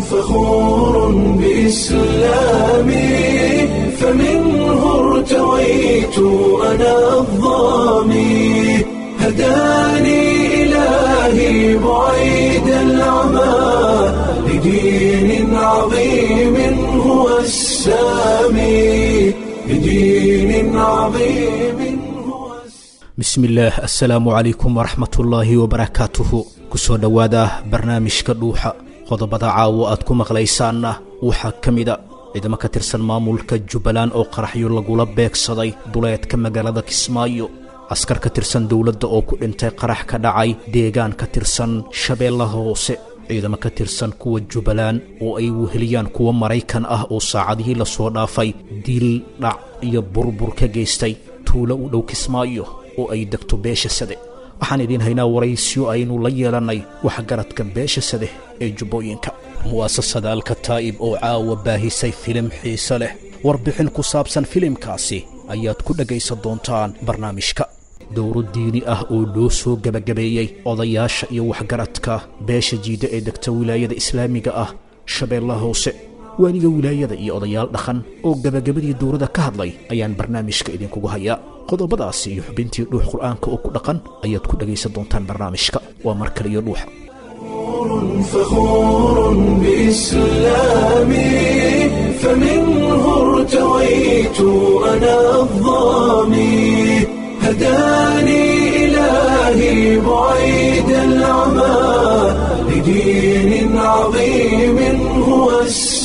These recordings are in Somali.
فخور بإسلامي فمنه ارتويت أنا الظامي هداني إلهي بعيد العمى لدين عظيم هو السامي لدين عظيم هو السامي bismi illaah assalaamu calaykum waraxmatullaahi wabarakaatuhu kusoo dhowaada barnaamijka dhuuxa qodobada caawo aad ku maqlaysaanna waxaa ka mida ciidamo ka tirsan maamulka jubbaland oo qaraxyo lagula beegsaday duleedka magaalada kismaayo askar ka tirsan dowladda oo ku dhintay qarax ka dhacay deegaan ka tirsan shabeellaha hoose ciidamo ka tirsan kuwa jubbaland oo ay weheliyaan kuwa maraykan ah oo saacadihii lasoo dhaafay dil dhac iyo burbur ka geystay tuulo u dhow kismaayo oo ay degto beesha sade waxaan idiin haynaa waraysyo aynu la yeelannay waxgaradka beesha sade ee jubbooyinka mu'asasada alkataa'ib oo caawa baahisay filim xiise leh warbixin ku saabsan filimkaasi ayaad ku dhegaysan doontaan barnaamijka dowro diini ah oo loo soo gebagabeeyey odayaasha iyo waxgaradka beesha jiida ee degta wilaayada islaamiga ah shabeellaha hoose waaliga wilaayada iyo odayaal dhaqan oo gebagabadii dowrada ka hadlay ayaan barnaamijka idinkugu hayaa qodobadaasi iyo xubintii dhuux qur'aanka oo ku dhaqan ayaad ku dhegaysan doontaan barnaamijka waa mar kale iyo dhuuxa فخور بإسلامي فمنه ارتويت أنا الظامي هداني إلهي بعيد العمى لدين عظيم هو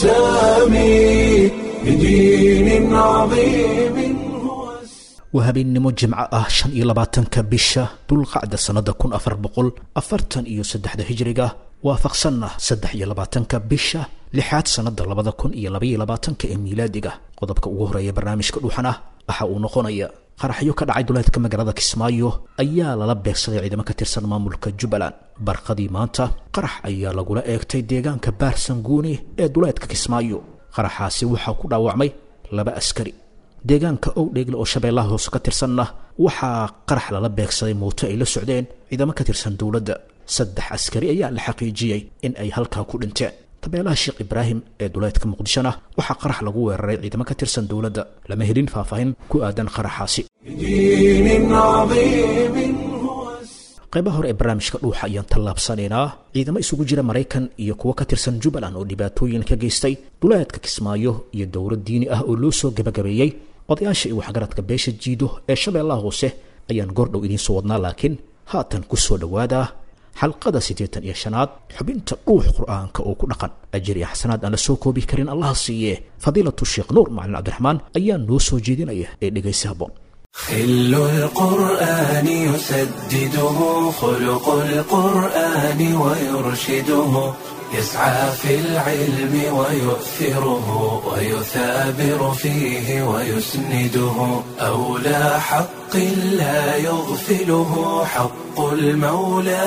السامي لدين عظيم هو السامي waa habeennimo jimco ah shan iyo labaatanka bisha dulqacda sannada kun afar boqol afartan iyo saddexda hijriga waafaqsanna saddex iyo labaatanka bisha lixaad sannada labada kun iyo labaiyo labaatanka ee miilaadiga qodobka ugu horeeya barnaamijka dhuuxan ah waxa uu noqonaya qaraxyo ka dhacay duleedka magaalada kismaayo ayaa lala beegsaday ciidamo ka tirsan maamulka jubbaland barqadii maanta qarax ayaa lagula eegtay deegaanka baarsanguuni ee duleedka kismaayo qaraxaasi waxaa ku dhaawacmay laba askari deegaanka owdheegle oo shabeellaha hoose ka tirsanna waxaa qarax lala beegsaday mooto ay la socdeen ciidamo ka tirsan dowladda saddex askari ayaa la xaqiijiyey in ay halkaa ku dhinteen tabeelaha sheekh ibraahim ee duleedka muqdishona waxaa qarax lagu weeraray ciidamo ka tirsan dowladda lama helin faahfaahin ku aadan qaraxaasi لدين عظيم هو السامي qaybaha hore ee barnaamijka dhuuxa ayaan tallaabsanaynaa ciidamo isugu jira maraykan iyo kuwo ka tirsan jubbaland oo dhibaatooyin ka geystay duleedka kismaayo iyo dowro diini ah oo loo soo gebagabeeyey odayaasha iyo waxgaradka beesha jiido ee shabeellaha hoose ayaan goordhow idiin soo wadnaa laakiin haatan ku soo dhowaada xalqada siddeetan iyo shanaad xubinta dhuux qur'aanka oo ku dhaqan ajir iyo xasanaad aan la soo koobi karin allaha siiye fadiilatu sheekh nuur macalin cabdiraxmaan ayaa noo soo jeedinaya ee dhegaysi habboon خل القرآن يسدده خلق القرآن ويرشده يسعى في العلم ويؤثره ويثابر فيه ويسنده أولى حق لا يغفله حق المولى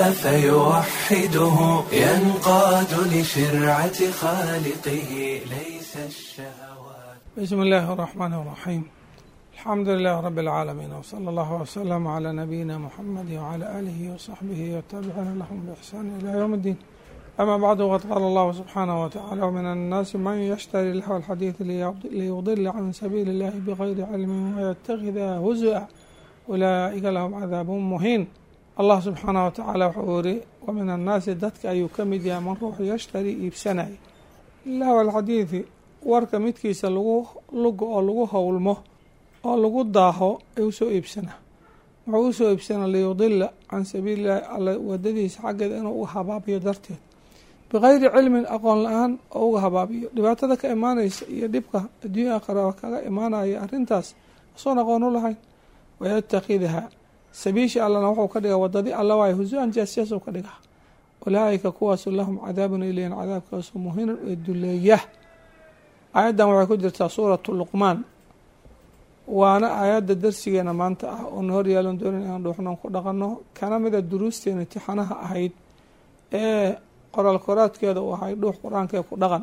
فيوحده ينقاد لشرعة خالقه ليس الشهوات بسم الله الرحمن الرحيم الحمد لله رب العالمين وصلى الله وسلم على نبينا محمد وعلى آله وصحبه والتابعين لهم بإحسان إلى يوم الدين أما بعد وقد قال الله سبحانه وتعالى ومن الناس من يشتري لهو الحديث ليضل عن سبيل الله بغير علم ويتخذها هزءا أولئك لهم عذاب مهين الله سبحانه وتعالى وحوري ومن الناس دتك أي كمد يا من روح يشتري إبسناي لهو الحديث warka midkiisa lagu lugo oo lagu howlmo oo lagu daaho ee usoo iibsana wuxuu usoo iibsana liyudila can sabiilillahi alla wadadiisa xaggeeda inuu uga habaabiyo darteed bikayri cilmin aqoon la-aan oo uga habaabiyo dhibaatada ka imaanaysa iyo dhibka adduunya aqara kaga imaanaya arrintaas asoon aqoon u lahayn wayatakidha sabiishi allana wuxuu ka dhigaa wadadii alla waayo husu-an jaasyaas ka dhigaa ulaaika kuwaasu lahum cadaabun ilayhin cadaabkaasu muhinun ee duleeya aayaddan waxay ku jirtaa suuratu luqmaan waana aayadda darsigeena maanta ah oona hor yaalan doonin inaan dhuuxnoon ku dhaqanno kana mida duruusteena tixanaha ahayd ee qoraal koraadkeeda uu ahay dhuux qur-aankee ku dhaqan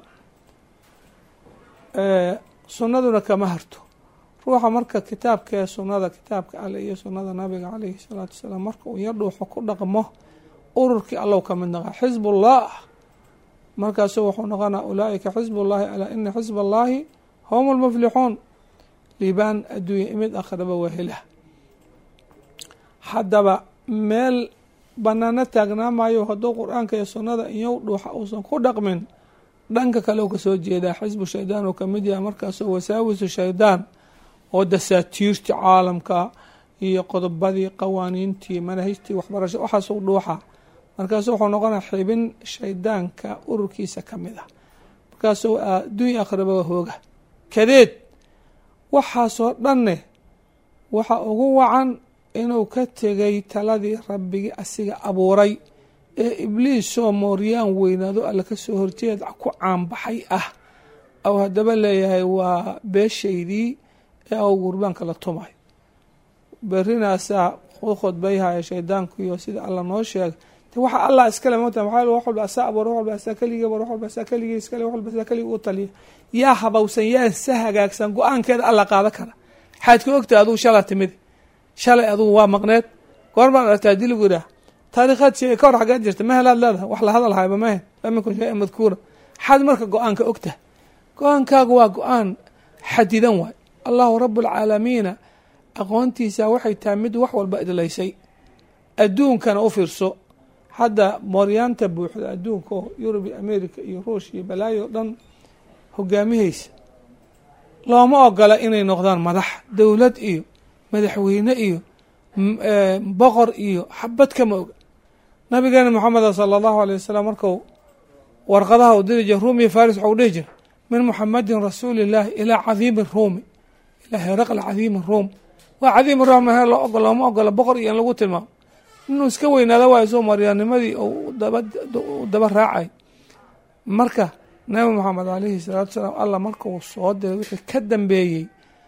sunnaduna kama harto ruuxa marka kitaabkee sunnada kitaabka alle iyo sunnada nabiga caleyhi salaatu wasalaam marka uu yar dhuuxo ku dhaqmo ururkii allow ka mid naqaa xisbullah markaasu wuxuu noqonaa ulaa'ika xisb ullahi alaa ina xisb allahi hum lmuflixuun liibaan adduunya imid akhraba waa helah haddaba meel banaano taagnaa maayo hadduu qur-aanka iyo sunnada iyow dhuuxa uusan ku dhaqmin dhanka kale u kasoo jeedaa xisbu shaydaan uu kamid yahay markaasoo wasaawisu shaydaan oo dasaatiirtii caalamka iyo qodobadii qawaaniintii manahijtii waxbarasho waxaasuu dhuuxa markaasu wuxuu noqonaya xibin shaydaanka ururkiisa ka mid ah markaasuu adduunya akhraba waa hooga kadeed waxaasoo dhanne waxa ugu wacan inuu ka tegay taladii rabbigii asiga abuuray ee ibliisoo mooryaan weynaado alla ka soo horjeed ku caanbaxay ah aw haddaba leeyahay waa beeshaydii ee aw gurbaanka la tumayo berinaasaa u khudbayhaya shaydaankuiyo sida alla noo sheegay waxa allah iskale mota maxaa wax walba asaa abuura wax walba asaa keligii abuura wax walba asaa keligii iskale wax walba asaa keligii u taliya yaa habowsan yaa sa hagaagsan go-aankeeda alla qaada kara waxaad ka ogtahay adugu shala timid shalay adugu waa maqneed goormaan aragtaa dii lagu yidhaah taariikhaad sheegay ka hor xaggeed jirta ma helaad leedahay wax la hadal hayba mahe lam yakun shay-an madkuura maxaad marka go-aanka ogtahay go-aankaagu waa go-aan xadidan waay allahu rabualcaalamiina aqoontiisa waxay tahay mid wax walba idlaysay adduunkana u fiirso hadda mooryaanta buuxda adduunka oo yurub iyo america iyo ruush iyo balaayo o dhan hogaamihaysa looma ogola inay noqdaan madax dowlad iyo madaxweyne iyo boqor iyo xabad kama oga nabigeena moxameda sala allahu alay wasalam marku warqadaha u diri jira ruumiya faris waxau dhihi jira min muxamadin rasuuli illaahi ilaa cadiimi ruumi ilaa heraqla cadiimi ruum waa cadiimi ruum he loo ogol looma ogola boqor iyo in lagu tilmaamo inuu iska weynaado waayo soo maryaanimadii u daba raacay marka nabi moxamed alayhi salaatu salaam allah markuu soo diray wixii ka dambeeyey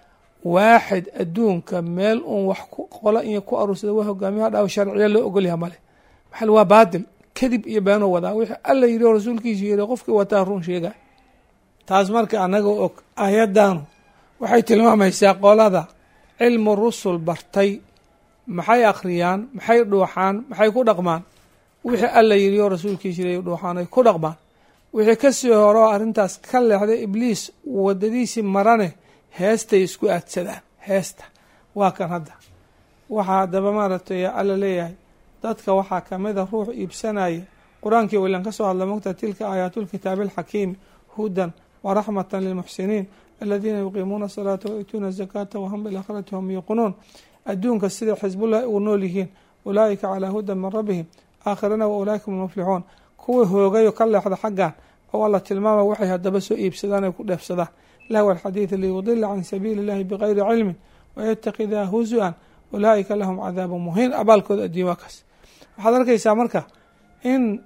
waaxid adduunka meel uun wax ku qola iyo ku aruursada waa hogaamiyaha dhaw sharciya loo ogolyaha male maxal waa baadil kadib iyo beenoo wadaa wixii alla yidhi oo rasuulkiisu yidhi qofkii wataa run sheegay taas marka annaga og ayaddaanu waxay tilmaamaysaa qolada cilmu rusul bartay maxay akhriyaan maxay dhuuxaan maxay ku dhaqmaan wixii alla yidhi oo rasuulkiisa yidhi dhuuxaan ay ku dhaqmaan wixii kasii hore oo arrintaas ka leexday ibliis wadadiisii marane heestay isku aadsadaan heesta waa kan hadda waxaa haddaba maaragtay alla leeyahay dadka waxaa kamida ruux iibsanaya qur-aankii waylan ka soo hadla mogta tilka aayaatulkitaabi alxakiimi hudan waraxmatan lilmuxsiniin aladiina yuqiimuuna asalaata wayuutuuna azakaata wahum bilaakhirati hum yuuqinuun adduunka sida xisbullahi ugu nool yihiin ulaa'ika calaa hudan min rabbihim aakhirana wa ulaaika hum lmuflixuun kuwii hoogayo ka leexda xaggan oo alla tilmaama waxay haddaba soo iibsadaan ay ku dheefsadaan lahwa alxadiidi liyudila can sabiili illahi bigayri cilmin wayatakidaa husu-an ulaa'ika lahum cadaabu muhiin abaalkooda addunya waa kaas waxaad arkaysaa marka in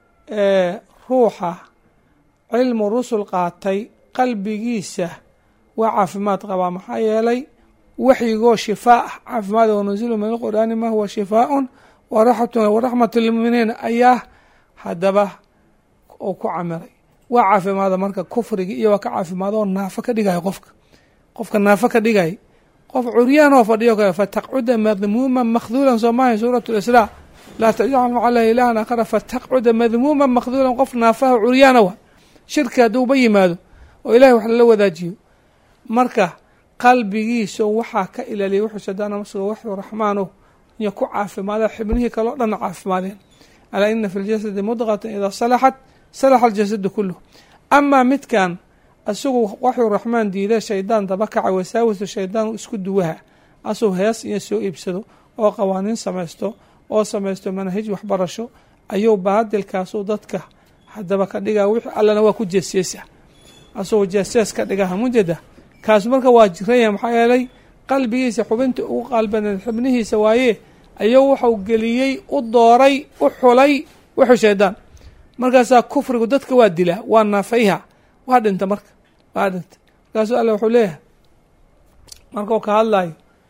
ruuxa cilmu rusul qaatay qalbigiisa waa caafimaad qabaa maxaa yeelay waxyigoo shifaa ah caafimaad wanuzilu min alqur'aani ma huwa shifaaun waraxmatu lilmuminiin ayaa haddaba uu ku camiray waa caafimaada marka kufriga iyo waa ka caafimaado oo naafo ka dhigaya qofka qofka naafo ka dhigaya qof curyaan oo fadhiyo kale fataqcuda madmuuman makhduulan soo maahay suurat lisraa laa tajcal maca allahi ilahan aakhara fataqcuda madmuuman makhduulan qof naafaha curyaana wa shirki hadduuba yimaado oo ilahay wax lala wadaajiyo marka qalbigiisa waxaa ka ilaaliya wuxuu shadaana masugo waxu raxmaano iyo ku caafimaada xibnihii kale o dhanna caafimaadeen alaa ina fi ljasadi mudqatan idaa salaxat salaxa aljasadu kuluh amaa midkan isagu waxuu raxmaan diida shaydaan daba kaca wasaawisu shaydaan isku duwaha asuu hees iyo soo iibsado oo qawaaniin samaysto oo samaysto manahij waxbarasho ayuu baadilkaasuu dadka haddaba ka dhigaa wixii allana waa ku jeesjeesa asagoo jeesjees ka dhigaha mujada kaas marka waa jiranya maxaa yeelay qalbigiisa xubinta ugu qalbaneed xibnihiisa waaye ayuu wuxuu geliyey u dooray u xulay wuxuu shaydaan markaasaa kufrigu dadka waa dilaa waa naafayha waa dhinta marka waa dhinta markaasuu alla wuxuu leeyahay markuu ka hadlayo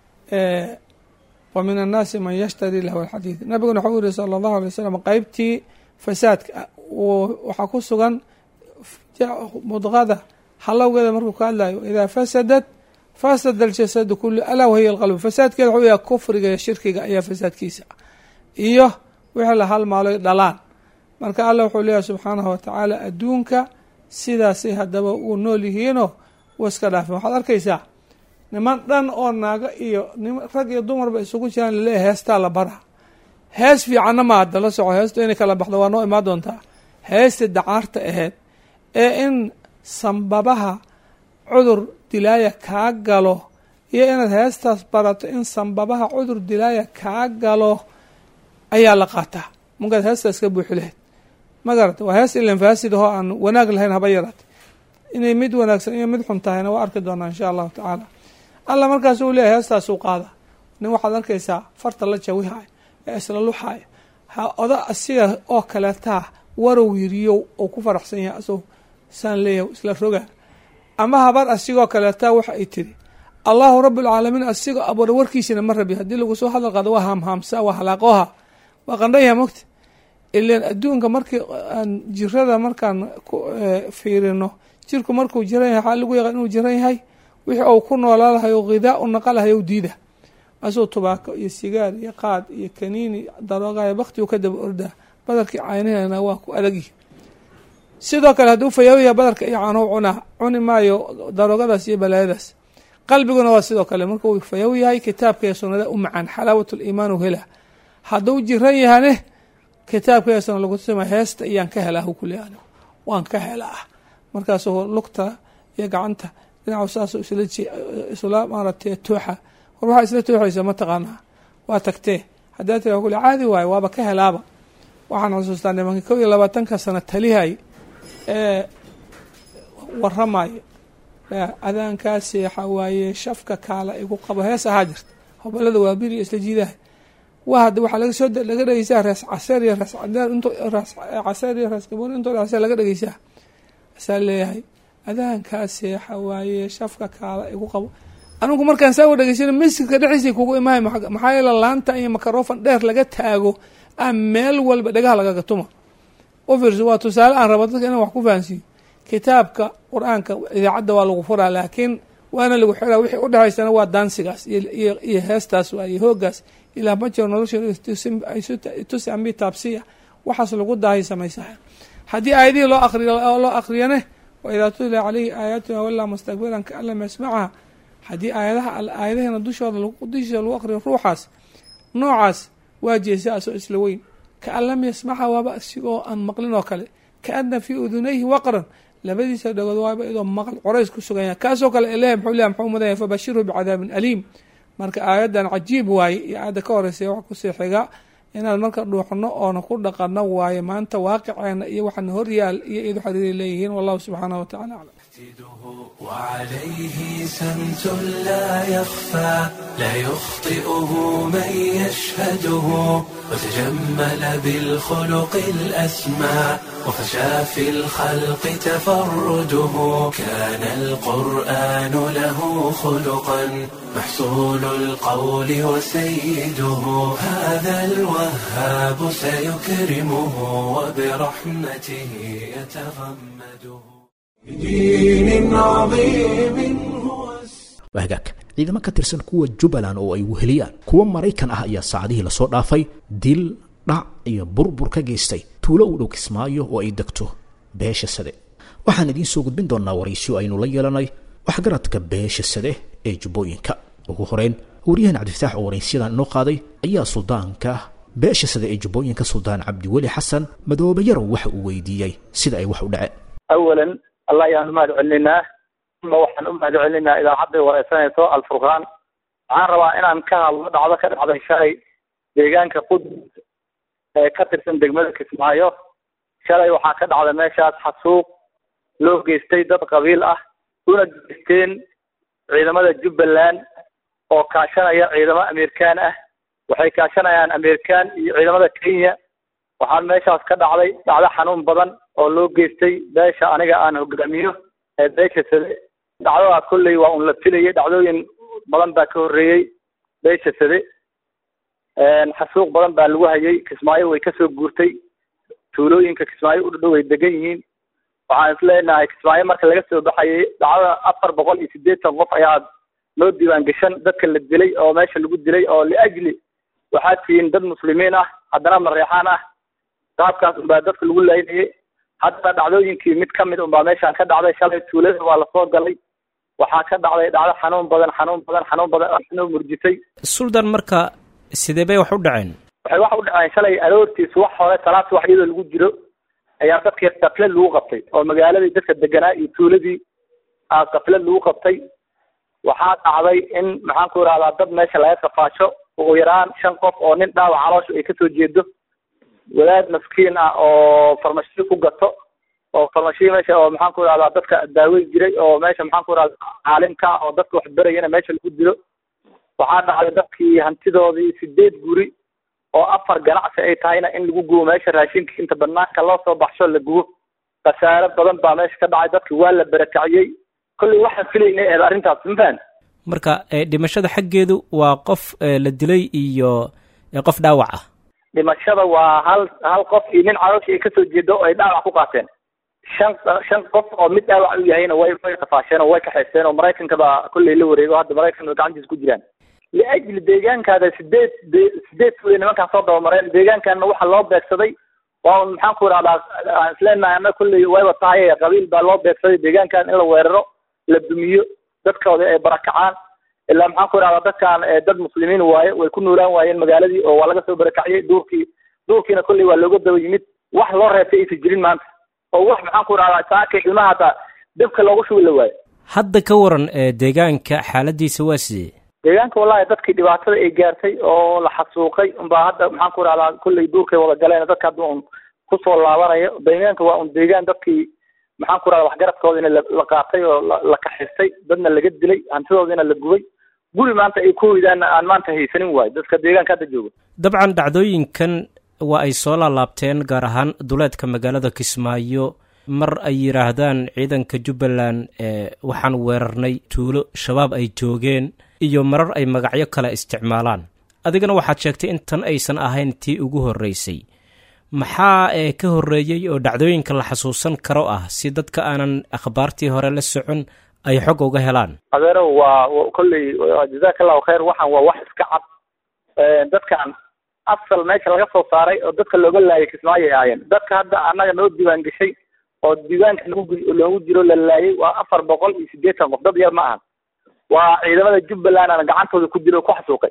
wa min annaasi man yashtari lahu alxadiid nabiguna waxau yihi sala allahu alay wasalam qeybtii fasaadka waxaa ku sugan mudqada halowgeeda markuu ka hadlayo idaa fasadat fasada aljasadu kulu alaa wahiya alqalb fasaadkeeda waxuu yahay kufriga iyo shirkiga ayaa fasaadkiisa iyo wixii la halmaaloy dhalaan marka allah wuxuu leeyahay subxaanahu watacaala adduunka sidaasay haddaba uu nool yihiinoo wa iska dhaafeen waxaad arkaysaa niman dhan oo naago iyo rag iyo dumarba isugu jiraan laleeyahay heestaa la bara hees fiicanna ma hadda la soco heestu inay kala baxdo waa noo imaan doontaa heestii dacaarta ahayd ee in sambabaha cudur dilaaya kaa galo iyo inaad heestaas barato in sambabaha cudur dilaaya kaa galo ayaa la qaataa markaad heestaas ka buuxi lahayd ma garata waa hees ilan faasid ahoo aan wanaag lahayn haba yaraate inay mid wanaagsan iyo mid xun tahayna waa arki doonaa insha allahu tacaala alla markaas uu leeyahy heestaasuu qaada nin waxaad arkaysaa farta la jawihaay ee isla luxaay ha oda asiga oo kaleetaa warow yiriyow oo ku faraxsan yahay asoo saan leeyahay isla roga ama habar asigoo kaleetaa waxa ay tiri allahu rabbulcaalamiin asigoo abuura warkiisina ma rabi haddii lagu soo hadal qaado waa haamhaamsa waa halaaqooha waa qandhaya mogta ilan adduunka markii aan jirada markaan ku fiirino jirku markuu jiran yahay waxaa lagu yaqaan inuu jiran yahay wixii uu ku noolaa lahay o ghidaa u naqa lahay ou diida asuu tubaako iyo sigaar iyo qaad iyo kaniini daroogayo baktigu ka daba ordaa badarkii caynahena waa ku adagyihi sidoo kale hadduu fayaawaya badarka iyo caanow cunaa cuni maayo daroogadaas iyo balaayadaas qalbiguna waa sidoo kale markuu fayaaw yahay kitaabka iyo sunnada u macaan xalaawat liimaan u hela hadduu jiran yahane kitaabka iyo sunna lagu tusima heesta iyaan ka helaa hukule anigu waan ka helaa markaasuu lugta iyo gacanta dhinacu saasuu isla isla maaratay tooxa war waxaa isla tooxaysa ma taqaanaa waa tagtee haddaa tira kule caadi waayo waaba ka helaaba waxaan xusuustaa nimanka kow iyo labaatanka sano talihay ee waramayo adaankaa seexa waaye shafka kaala igu qabo hees ahaa jirta hobalada waa biri isla jiidaha wa hadda waxaa laga soo laga dhegeysaa rees caseer iyo rees cadeer int rees caseer iyo rees gaboon intoo dhacsa laga dhegeysaa asaa leeyahay adaankaa seexa waaye shafka kaala igu qabo anigu markaan saa u dhegeysana masjidka dhexdiisa kugu imahay maxaa yeele laanta iyo makarofon dheer laga taago a meel walba dhagaha lagaga tuma u fiirso waa tusaale aan rabo dadka inaan wax ku fahansiiyo kitaabka qur-aanka idaacadda waa lagu furaa laakiin waana lagu xiraa wixii udhexaysana waa daansigaas iyo iyo heestaas waa iyo hoogaas ilaa ma jiro nolosha tusi ambi taabsiya waxaas lagu daahay samaysaha haddii aayadihii loo aqriy loo aqriyane wa idaa tutla caleyhi aayaatuna walaa mustakbiran kaan lam yasmacha haddii aayadaha aayadahena dushooda dushiisa lagu aqriyo ruuxaas noocaas waa jeesa asoo isla weyn kaan lam yasmacha waaba asigoo aan maqlin oo kale kaana fii udunayhi waqran labadiisa dhagood waaba idoo maqal corays ku sugan yahay kaasoo kale ileh muxuu leeyahy muxuu mudanya fabashirhu bicadaabin aliim marka aayaddan cajiib waaye iyo aayadda ka horeysa wax kusii xiga inaad marka dhuuxno oona ku dhaqano waaye maanta waaqiceena iyo waxaana horyaal iyo idu xariiri leeyihiin wallahu subxaanahu watacala aclam وعليه سمت لا يخفى لا يخطئه من يشهده وتجمل بالخلق الأسمى وفشى في الخلق تفرده كان القرآن له خلقا محصول القول وسيده هذا الوهاب سيكرمه وبرحمته يتغمده بدين عظيم هو waa hagaag ciidamo ka tirsan kuwa jubbaland oo ay weheliyaan kuwa maraykan ah ayaa saacadihii lasoo dhaafay dil dhac iyo burbur ka geystay tuulo u dhow kismaayo oo ay degto beesha sade waxaan idiin soo gudbin doonaa waraysiyo aynu la yeelanay waxgaradka beesha sade ee jubbooyinka ugu horeyn waryahan cabdifataax oo waraysiyadan inoo qaaday ayaa suldaanka beesha sade ee jubbooyinka suldaan cabdiweli xasan madoobe yarow waxa uu weydiiyey sida ay wax u dhaceen awalan allah ayaan umahad celinaa uma waxaan u mahad celinaa idaacadday wareysanayso alfurqaan waxaan rabaa inaan ka hadlo dhacdo ka dhacday shalay deegaanka qudus ee ka tirsan degmada kismaayo shalay waxaa ka dhacday meeshaas xasuuq loo geystay dad qabiil ah una geysteen ciidamada jubbaland oo kaashanaya ciidamo amerikaan ah waxay kaashanayaan amerikaan iyo ciidamada kenya waxaan meeshaas ka dhacday dhacdo xanuun badan oo loo geystay beesha aniga aan hogaamiyo ee beesha sade dhacdadaas kolley waa un la filayay dhacdooyin badan baa ka horreeyey beesha sade xasuuq badan baa lagu hayay kismaayo way kasoo guurtay tuulooyinka kismaayo u dhadhow way degan yihiin waxaan isleenahay kismaayo marka laga soo baxayay dhacdada afar boqol iyo siddeetan qof ayaa loo diiwaan gashan dadka la dilay oo meesha lagu dilay oo liajli waxaad tihiin dad muslimiin ah haddana mareexaan ah qaabkaas unbaa dadka lagu laynayay haddana dhacdooyinkii mid ka mid unbaa meeshaan ka dhacday shalay tuulada waa lasoo galay waxaa ka dhacday dhacdo xanuun badan xanuun badan xanuun badan noo murjitay suldan marka sidee bay wax u dhaceen waxay wax u dhaceen shalay aroortiis wax hore salaad wax iyadoo lagu jiro ayaa dadkii kaflad lagu qabtay oo magaaladii dadka deganaa iyo tuuladii aa kaflad lagu qabtay waxaa dhacday in maxaan ku irahdaa dad meesha laga safaasho ugu yaraan shan qof oo nin dhaawac caloosha ay kasoo jeedo wadaad maskiin ah oo farmashiyo ku gato oo farmashiyo meesha oo maxaan ku irahdaa dadka daaweyn jiray oo meesha maxaan ku irahdaa caalimka oo dadka wax berayana meesha lagu dilo waxaa dhacday dadkii hantidoodii sideed guri oo afar ganacsi ay tahayna in lagu gubo meesha raashinka inta banaanka loo soo baxsho la gubo khasaare badan baa meesha ka dhacay dadki waa la barakaciyey kolley waxaan filaynay eed arrintaas mafahant marka dhimashada xaggeedu waa qof la dilay iyo qof dhaawac ah dhimashada waa hal hal qof iyo nin caloosha ay kasoo jeedo oo ay dhaawac ku qaateen shan shan qof oo mid dhaawac u yahayna way way qafaasheen oo way kaxaysteen oo maraykanka baa kolley la wareego hadda maraykanka gacantiisa ku jiraan liajli deegaankaada sideed sideed tuulay nimankaan soo dabamareen deegaankaana waxaa loo beegsaday waa un maxaan ku irahdaa aan isleenahay ana kolley wayba tahay qabiil baa loo beegsaday deegaankan in la weeraro la dumiyo dadkooda ay barakacaan ilaa maxaan ku irahdaa dadkan dad muslimiin waaye way ku noolaan waayeen magaaladii oo waa laga soo barakaciyey duurkii duurkiina kolley waa looga daba yimid wax loo reebtay aysan jirin maanta oo wax maxaan ku irahdaa saaka ilmaha hataa dabka loogu shubi la waayo hadda ka waran deegaanka xaaladiisa waa sidee deegaanka wallahi dadkii dhibaatada ay gaartay oo la xasuuqay unbaa hadda maxaan ku irahdaa kolley duurkay wada galeen dadka hadda un kusoo laabanayo deegaanka waa un deegaan dadkii maxaan ku irahdaa waxgaradkoodina la qaatay oo la kaxistay dadna laga dilay hantidoodina la gubay guri maanta ay ku hoydaanna aan maanta haysanin waayo dadka deegaanka hadda jooga dabcan dhacdooyinkan waa ay soo laalaabteen gaar ahaan duleedka magaalada kismaayo mar ay yidhaahdaan ciidanka jubbaland waxaan weerarnay tuulo shabaab ay joogeen iyo marar ay magacyo kale isticmaalaan adigana waxaad sheegtay in tan aysan ahayn tii ugu horreysay maxaa ee ka horreeyey oo dhacdooyinka la xasuusan karo ah si dadka aanan akhbaartii hore la socon ay xog uga helaan adeero waa kolley jazaaka allahu khayr waxaan waa wax iska cad dadkan asal meesha laga soo saaray oo dadka looga laayay kismaayo ay ahaayeen dadka hadda annaga noo diiwaan gashay oo diiwaanka loogu loogu jiro la laayay waa afar boqol iyo siddeetan qof dad yar ma ahan waa ciidamada jubbaland aan gacantooda ku dilo ku xasuuqay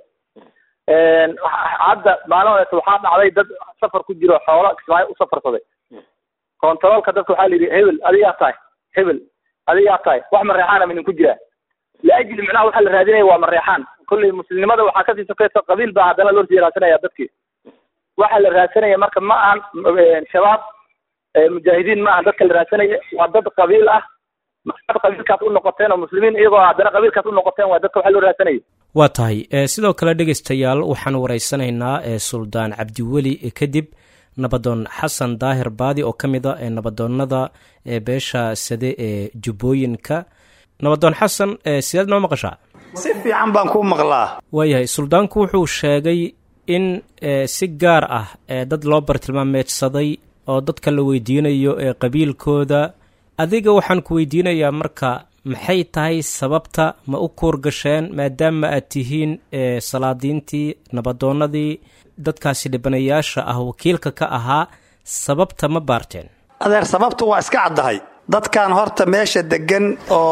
hadda maalin horeeta waxaa dhacday dad safar ku jiro xoolo kismaayo u safarsaday kontaroolka dadka waxaa la yidhi hebel adigaa tahay hebel adigaa tahay wax mareexaana midin ku jiraa liajli micnaha waxaa la raadinaya waa mareexaan kolley muslimnimada waxaa kasii sokeysa qabiil baa haddana loo sii raadsanaya dadkii waxaa la raadsanaya marka ma ahan shabaab mujaahidiin ma ahan dadka la raadsanaya waa dad qabiil ah maxaad qabiilkaas u noqoteen oo muslimiin iyagoo haddana qabiilkaas u noqoteen waa dadka waxaa loo raadsanaya waa tahay sidoo kale dhegaystayaal waxaan waraysanaynaa suldaan cabdiweli kadib nabadoon xasan daahir baadi oo ka mid a nabadoonnada beesha sade ee jubbooyinka nabadoon xasan sideed noo maqashaa si fiican baan ku maqlaa waayahay suldaanku wuxuu sheegay in si gaar ah dad loo bartilmaameedsaday oo dadka la weydiinayo ee qabiilkooda adiga waxaan ku weydiinayaa marka maxay tahay sababta ma u kuur gasheen maadaama aad tihiin salaadiintii nabadoonnadii dadkaasi dhibanayaasha ah wakiilka ka ahaa sababta ma baarteen adeer sababtu waa iska caddahay dadkan horta meesha deggan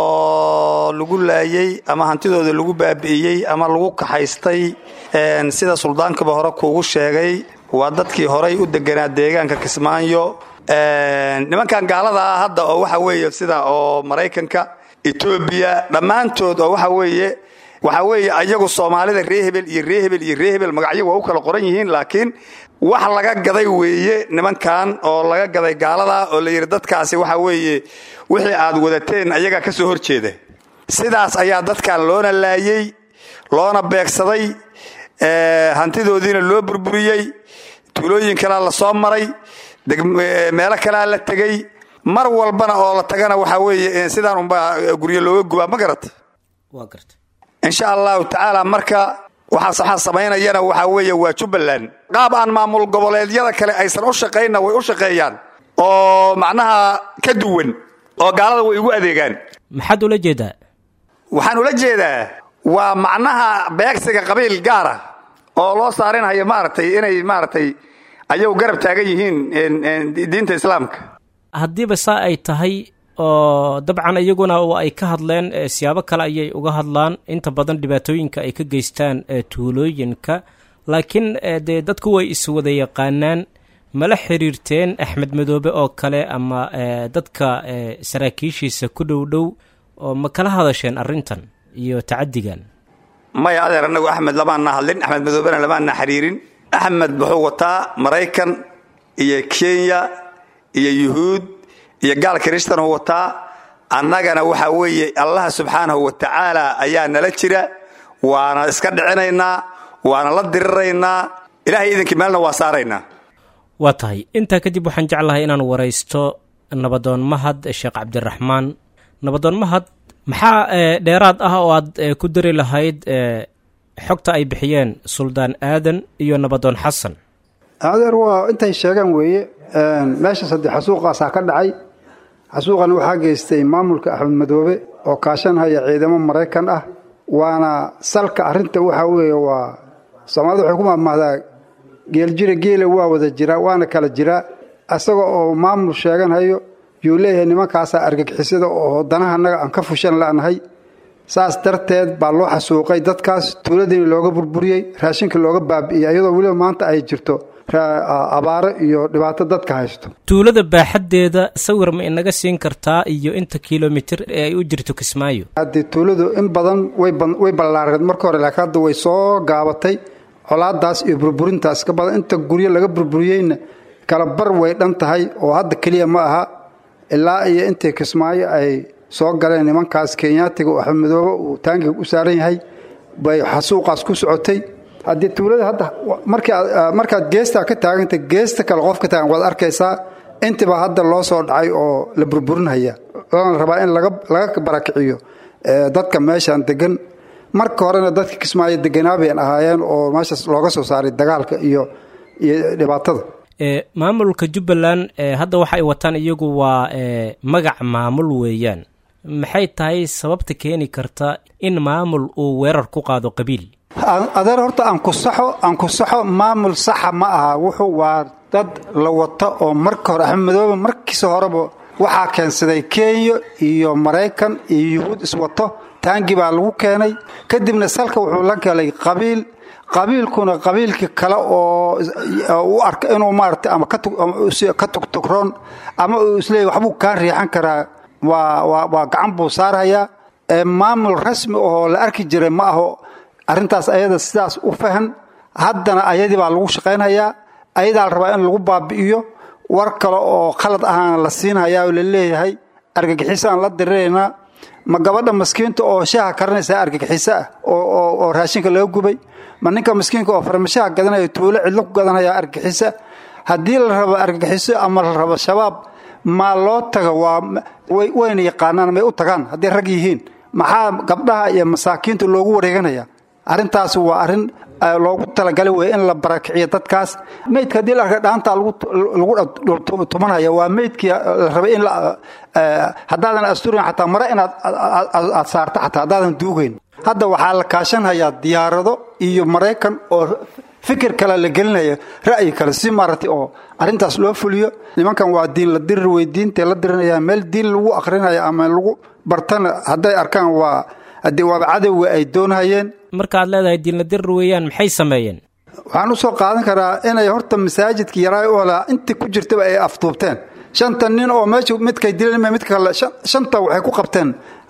oo lagu laayey ama hantidooda lagu baabi'iyey ama lagu kaxaystay sida suldaankaba hore kuugu sheegay waa dadkii horay u deganaa deegaanka kismaayo nimankan gaalada ah hadda oo waxa weeye sida oo maraykanka etoobiya dhammaantood oo waxa weeye waxa weeye ayagu soomaalida ree hebel iyo ree hebel iyo ree hebel magacyo waa u kala qoran yihiin laakiin wax laga gaday weeye nimankan oo laga gaday gaalada oo la yidhi dadkaasi waxa weeye wixii aad wadateen ayagaa ka soo horjeeda sidaas ayaa dadkan loona laayey loona beegsaday hantidoodiina loo burburiyey tuulooyin kalea la soo maray meelo kalea la tegey mar walbana oo la tagana waxa weeye sidaan unbaa guryo looga gubaa ma garata waa garta insha allahu tacaala marka waxaa samaynayana waxa weeye waa jubbaland qaab aan maamul goboleedyada kale aysan u shaqaynna way u shaqeeyaan oo macnaha ka duwan oo gaalada way igu adeegaan maxaad ula jeedaa waxaan ula jeedaa waa macnaha beegsiga qabiil gaara oo loo saarinhayo maaragtay inay maaragtay ayagu garab taagan yihiin diinta islaamka haddiiba saa ay tahay oo dabcan iyaguna ay ka hadleen siyaabo kale ayay uga hadlaan inta badan dhibaatooyinka ay ka geystaan tuulooyinka laakiin dee dadku way iswada yaqaanaan mala xiriirteen axmed madoobe oo kale ama dadka saraakiishiisa ku dhow dhow oo ma kala hadasheen arrintan iyo tacadigan maya adeer anagu axmed lamaana hadlin axmed madoobena lamaana xiriirin axmed wuxuu wataa maraykan iyo kenya iyo yuhuud iyo gaal kristan uu wataa annagana waxa weeye allah subxaanahu wa tacaala ayaa nala jira waana iska dhicinaynaa waana la diriraynaa ilahay idinkii meelna waa saaraynaa waa tahay intaa kadib waxaan jeclahay inaan waraysto nabadoon mahad sheekh cabdiraxmaan nabadoon mahad maxaa dheeraad ah oo aad ku dari lahayd xogta ay bixiyeen suldaan aadan iyo nabadoon xasan adeer waa intay sheegaan weeye meesha saddex xasuuqaasaa ka dhacay xasuuqan waxaa geystay maamulka axmed madoobe oo kaashanhaya ciidamo maraykan ah waana salka arinta waxaa weeye waa soomaalida waxay ku maamahdaa geeljira geela waa wada jiraa waana kala jiraa isaga oo maamul sheeganhayo yuu leeyahay nimankaasaa argagixisada oo danaha annaga aan ka fushan la'nahay saas darteed baa loo xasuuqay dadkaas tuuladiina looga burburiyey raashinka looga baabi'iyey iyadoo weliba maanta ay jirto abaaro iyo dhibaato dadka haysto tuulada baaxaddeeda sawir ma inaga siin kartaa iyo inta kilomitir ee ay u jirto kismaayo haddii tuuladu in badan way ballaareed marka hore laakiin hadda way soo gaabatay colaadaas iyo burburintaas ka badan inta guryo laga burburiyeyna kala bar way dhan tahay oo hadda keliya ma aha ilaa iyo intii kismaayo ay soo galeen nimankaas kenyaatiga oo axmed madoobe uu taangiga u saaran yahay bay xasuuqaas ku socotay haddii tuulada hadda markaad geestaa ka taaganta geesta kale qof ka taagan waad arkaysaa intiba hadda loo soo dhacay oo la burburinhaya lana rabaa in laga barakiciyo dadka meeshan degan marka horena dadka kismaayo deganaabayan ahaayeen oo meeshaas looga soo saaray dagaalka iyo iyo dhibaatada maamulka jubbaland hadda waxa ay wataan iyagu waa magac maamul weeyaan maxay tahay sababta keeni karta in maamul uu weerar ku qaado qabiil adeer horta aan ku saxo aan ku saxo maamul saxa ma aha wuxuu waa dad la wato oo marka hore axmed madoobe markiisa horeba waxaa keensaday kenya iyo maraykan iyo yuhuud iswato taangi baa lagu keenay kadibna salka wuxuu la kelay qabiil qabiilkuna qabiilkii kale oo u arka inuu maarata ama ka tugtugroon ama uu isleeyahy waxbuu kaa riixan karaa waa waa gacan buu saarhayaa maamul rasmi oo la arki jiray ma aho arrintaas ayada sidaas u fahan haddana ayadii baa lagu shaqaynhayaa ayadaa la rabaa in lagu baabi'iyo war kale oo khalad ahaana la siinhayaa oo la leeyahay argagixisaan la diriraynaa ma gabadha maskiinta oo shaha karanaysaa argagixiso ah oo raashinka laga gubay ma ninka maskiinka oo farmashaha gadanaya tuulo cidlo ku gadanaya argagixiso haddii la rabo argagixiso ama la rabo shabaab maa loo taga waa wayna yaqaanaan may u tagaan hadday rag yihiin maxaa gabdhaha iyo masaakiinta loogu wareeganaya arrintaas waa arrin loogu talagalay wey in la barakiciyo dadkaas meydka haddii la arka dhaanta lagu tumanaya waa meydkii la rabay in haddaadan asturin xataa mare inaad aad saarto xataa haddaadan duugayn hadda waxaa la kaashanhayaa diyaarado iyo maraykan oo fikir kale la gelinaya ra'yi kale si maaragtay oo arrintaas loo fuliyo nimankan waa diin la dirir wey diintay la dirinaya meel diin lagu akrinaya ama lagu bartana hadday arkaan waa haddii waaba cadowga ay doonhayeen markaad leedahay diinla dirir weeyaan maxay sameeyeen waxaan u soo qaadan karaa inay horta masaajidka yaraa u holaa intii ku jirtaba ay afduubteen shanta nin oo meesha midkay dileen midka kale shanta waxay ku qabteen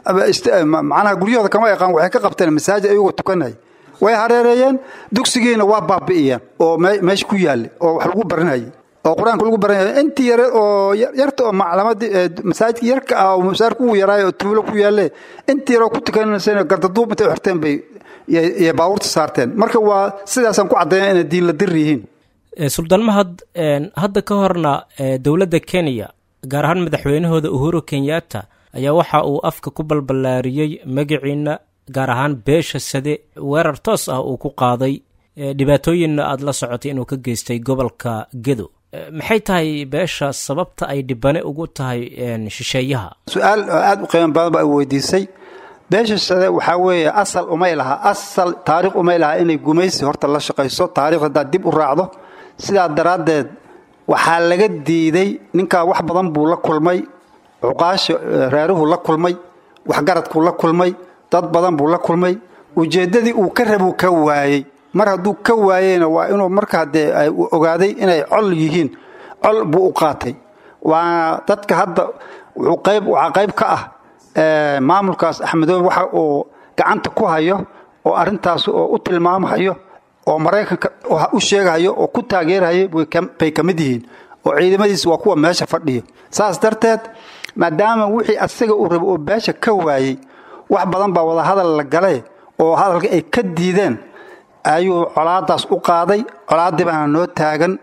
macnaha guryahooda kama yaqaan waxay ka qabteen masaajid ayagoo tukanaya way hareereeyeen dugsigiina waa baabi'iyeen oo meesha ku yaallay oo wax lagu barinayay oo qur-aanka lagu baranaya intii yare oo yarta oo maclamadii masaajidka yarka ah oo masaarka ugu yaraayo oo tuulo ku yaalle intii yaroo ku tukanayseen gardaduub intay xirteen bay iyo baabuurta saarteen marka waa sidaasaan ku caddeeya inay diin la dir yihiin suldaan mahad hadda ka horna dowladda kenya gaar ahaan madaxweynahooda uhuru kenyatta ayaa waxa uu afka ku balballaariyey magaciina gaar ahaan beesha sade weerar toos ah uu ku qaaday dhibaatooyinna aada la socotay inuu ka geystay gobolka gedo maxay tahay beesha sababta ay dhibane ugu tahay shisheeyaha su-aal aada u qiimo badan baa weydiisay beesha sade waxaa weeye asal umay lahaa asal taariikh umay lahaa inay gumaysi horta la shaqayso taarikh haddaad dib u raacdo sidaa daraaddeed waxaa laga diiday ninkaa wax badan buu la kulmay cuqaasha reeruhuu la kulmay waxgaradkuu la kulmay dad badan buu la kulmay ujeeddadii uu ka rabuu ka waayey mar hadduu ka waayeyna waa inuu markaa dee ogaaday inay col yihiin col buu u qaatay waana dadka hadda waxaa qayb ka ah maamulkaas axmedoobe waxa uu gacanta ku hayo oo arintaas oo u tilmaamahayo oo maraykanka u sheegahayo oo ku taageerahayo bay ka mid yihiin oo ciidamadiisa waa kuwa meesha fadhiya saas darteed maadaama wixii asaga uu rabo oo beesha ka waayey wax badan baa wadahadal la galay oo hadalka ay ka diideen ayuu colaadaas u qaaday colaaddii baana noo taagan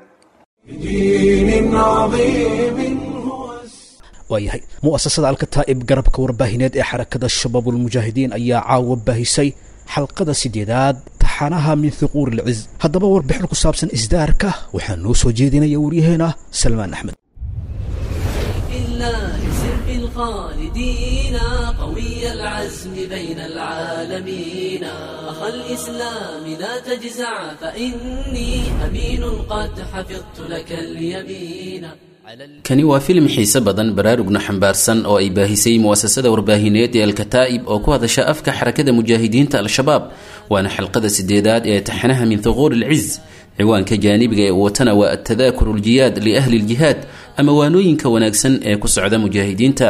waayahay mu'asasada alkataa'ib garabka warbaahineed ee xarakada shabaabulmujaahidiin ayaa caawa baahisay xalqada sideedaad taxanaha min thuquur ilciz haddaba warbixin ku saabsan isdaarka waxaa noo soo jeedinaya waryaheena salmaan axmed الخالدين قوي العزم بين العالمين أخ الإسلام لا تجزع فإني أمين قد حفظت لك اليمين kani waa filim xiise badan baraarugna xambaarsan oo ay baahisay mu'asasada warbaahineed ee alkataa'ib oo ku hadasha afka xarakada mujaahidiinta al-shabaab waana xalqada sideedaad ee taxanaha min thuquur ilciz ciwaanka jaanibiga ee watana waa atadaakuru ljiyaad liahli ljihaad ama waanooyinka wanaagsan ee ku socda mujaahidiinta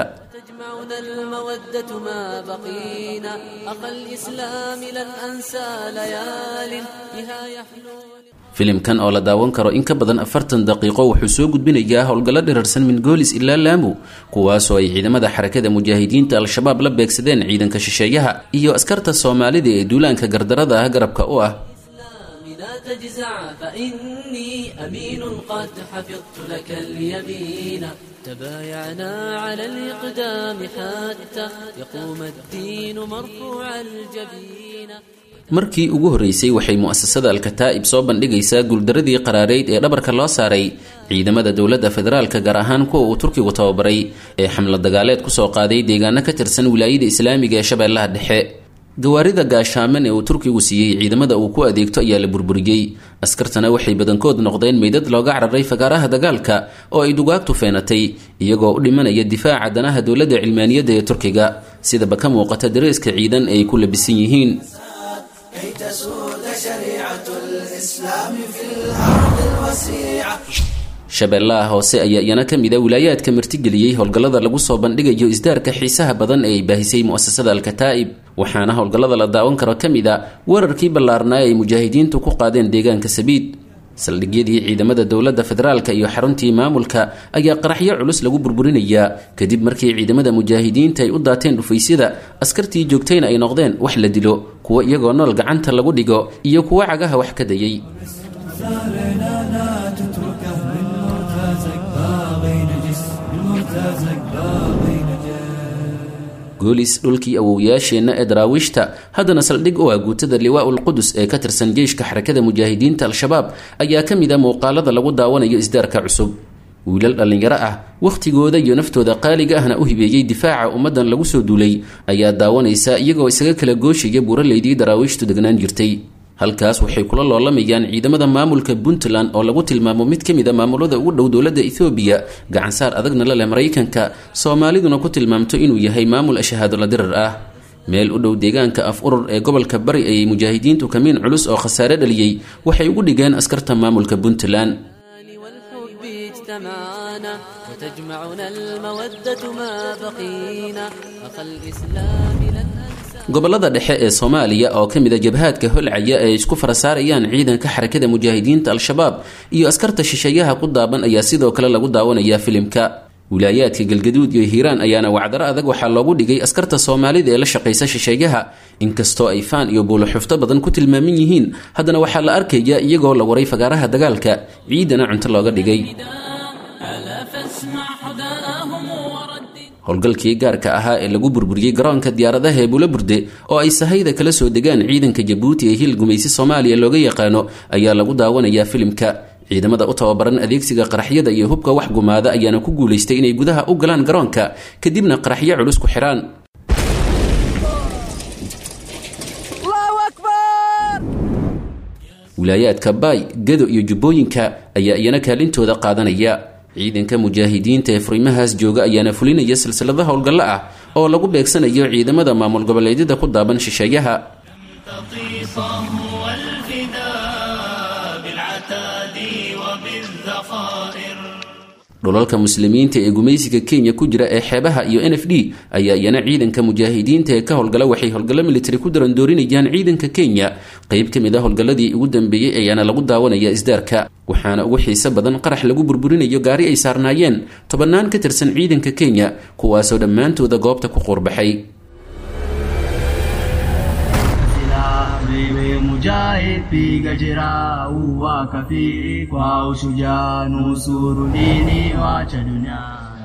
المودة ما بقينا أخ الإسلام لن أنسى ليال بها يحلو filimkan oo la daawan karo in ka badan afartan daqiiqo wuxuu soo gudbinayaa howlgallo dhirarsan min goolis ilaa laamu kuwaasoo ay ciidamada xarakada mujaahidiinta al-shabaab la beegsadeen ciidanka shisheeyaha iyo askarta soomaalida ee duulaanka gardarada ah garabka u ah لا تجزع فإني أمين قد حفظت لك اليمين تبايعنا على الإقدام حتى يقوم الدين مرفوع الجبين markii ugu horreysay waxay mu'asasada alkataa'ib soo bandhigaysaa guuldaradii qaraareyd ee dhabarka loo saaray ciidamada dowladda federaalka gaar ahaan kuwa uu turkigu tababaray ee xamla dagaaleed kusoo qaaday deegaano ka tirsan wilaayada islaamiga ee shabeellaha dhexe gawaarida gaashaaman ee uu turkigu siiyey ciidamada uu ku adeegto ayaa la burburiyey askartana waxay badankood noqdeen meydad looga cararay fagaaraha dagaalka oo ay dugaagtu feenatay iyagoo u dhimanaya difaaca danaha dowladda cilmaaniyadda ee turkiga sidaba ka muuqata dareeska ciidan ay ku labisan yihiin كي تسود شريعة الإسلام في الأرض الوسيعة shabeellaha hoose ayaa iyana ka mid a wilaayaadka martigeliyey howlgallada lagu soo bandhigayo isdaarka xiisaha badan ee ay baahisay mu'asasada alkataa'ib waxaana howlgallada la daawan karo ka mid a weerarkii ballaarnaa ay mujaahidiintu ku qaadeen deegaanka sabiid saldhigyadii ciidamada dowladda federaalka iyo xaruntii maamulka ayaa qaraxyo culus lagu burburinayaa kadib markii ciidamada mujaahidiinta ay u daateen dhufaysyada askartii joogtayna ay noqdeen wax la dilo kuwa iyagoo nool gacanta lagu dhigo iyo kuwa cagaha wax ka dayay goolis dhulkii awowyaasheenna ee daraawiishta haddana saldhig u ah guutada liwaa'ul qudus ee ka tirsan jeyshka xarakada mujaahidiinta al-shabaab ayaa ka mid a muuqaalada lagu daawanayo isdaarka cusub wiilal dhallinyaro ah wakhtigooda iyo naftooda qaaliga ahna u hibeeyey difaaca ummaddan lagu soo duulay ayaa daawanaysa iyagoo isaga kala gooshaya buuraleydii daraawiishtu degnaan jirtay halkaas waxay kula loolamayaan ciidamada maamulka puntland oo lagu tilmaamo mid ka mid a maamulada ugu dhow dowladda ethoobiya gacansaar adagna la leh maraykanka soomaaliduna ku tilmaamto inuu yahay maamul ashahaadola dirar ah meel u dhow deegaanka af urur ee gobolka bari ayay mujaahidiintu kamiin culus oo khasaare dhaliyey waxay ugu dhigeen askarta maamulka puntland والحب اجتمعنا وتجمعنا المودة ما بقينا أخ الإسلام لن أنسى gobolada dhexe ee soomaaliya oo ka mid a jabhaadka holcaya ee isku farasaarayaan ciidanka xarakada mujaahidiinta al-shabaab iyo askarta shisheeyaha ku daaban ayaa sidoo kale lagu daawanayaa filimka wilaayaadka galgaduud iyo hiiraan ayaana wacdaro adag waxaa loogu dhigay askarta soomaalida ee la shaqaysa shisheeyaha inkastoo ay faan iyo buuloxufto badan ku tilmaaman yihiin haddana waxaa la arkaya iyagoo la waray fagaaraha dagaalka ciidana cunto looga dhigay ألا فاسمع حداهم ورد howlgalkii gaarka ahaa ee lagu burburiyey garoonka diyaaradaha ee bulaburde oo ay sahayda kala soo degaan ciidanka jabuuti ee hil gumaysi soomaaliya looga yaqaano ayaa lagu daawanayaa filimka ciidamada u tababaran adeegsiga qaraxyada iyo hubka wax gumaada ayaana ku guulaystay inay gudaha u galaan garoonka kadibna qaraxyo culus ku xidhaan wilaayaadka baay gado iyo jubbooyinka ayaa iyana kaalintooda qaadanaya ciidanka mujaahidiinta ee furimahaas jooga ayaana fulinaya silsilada howlgallo ah oo lagu beegsanayo ciidamada maamul goboleedyada ku daaban shisheeyaha dhulalka muslimiinta ee gumaysiga kenya ku jira ee xeebaha iyo n f d ayaa iyana ciidanka mujaahidiinta ee ka howlgala waxay howlgallo militari ku darandoorinayaan ciidanka kenya qeyb ka mid a howlgalladii ugu dambeeyey ayaana lagu daawanaya isdaarka waxaana ugu xiiso badan qarax lagu burburinayo gaari ay saarnaayeen tobannaan ka tirsan ciidanka kenya kuwaasoo dhammaantooda goobta ku quurbaxay mujahid piga jira uwa kafiri kwa ushujaa nusuru dini wacha dunia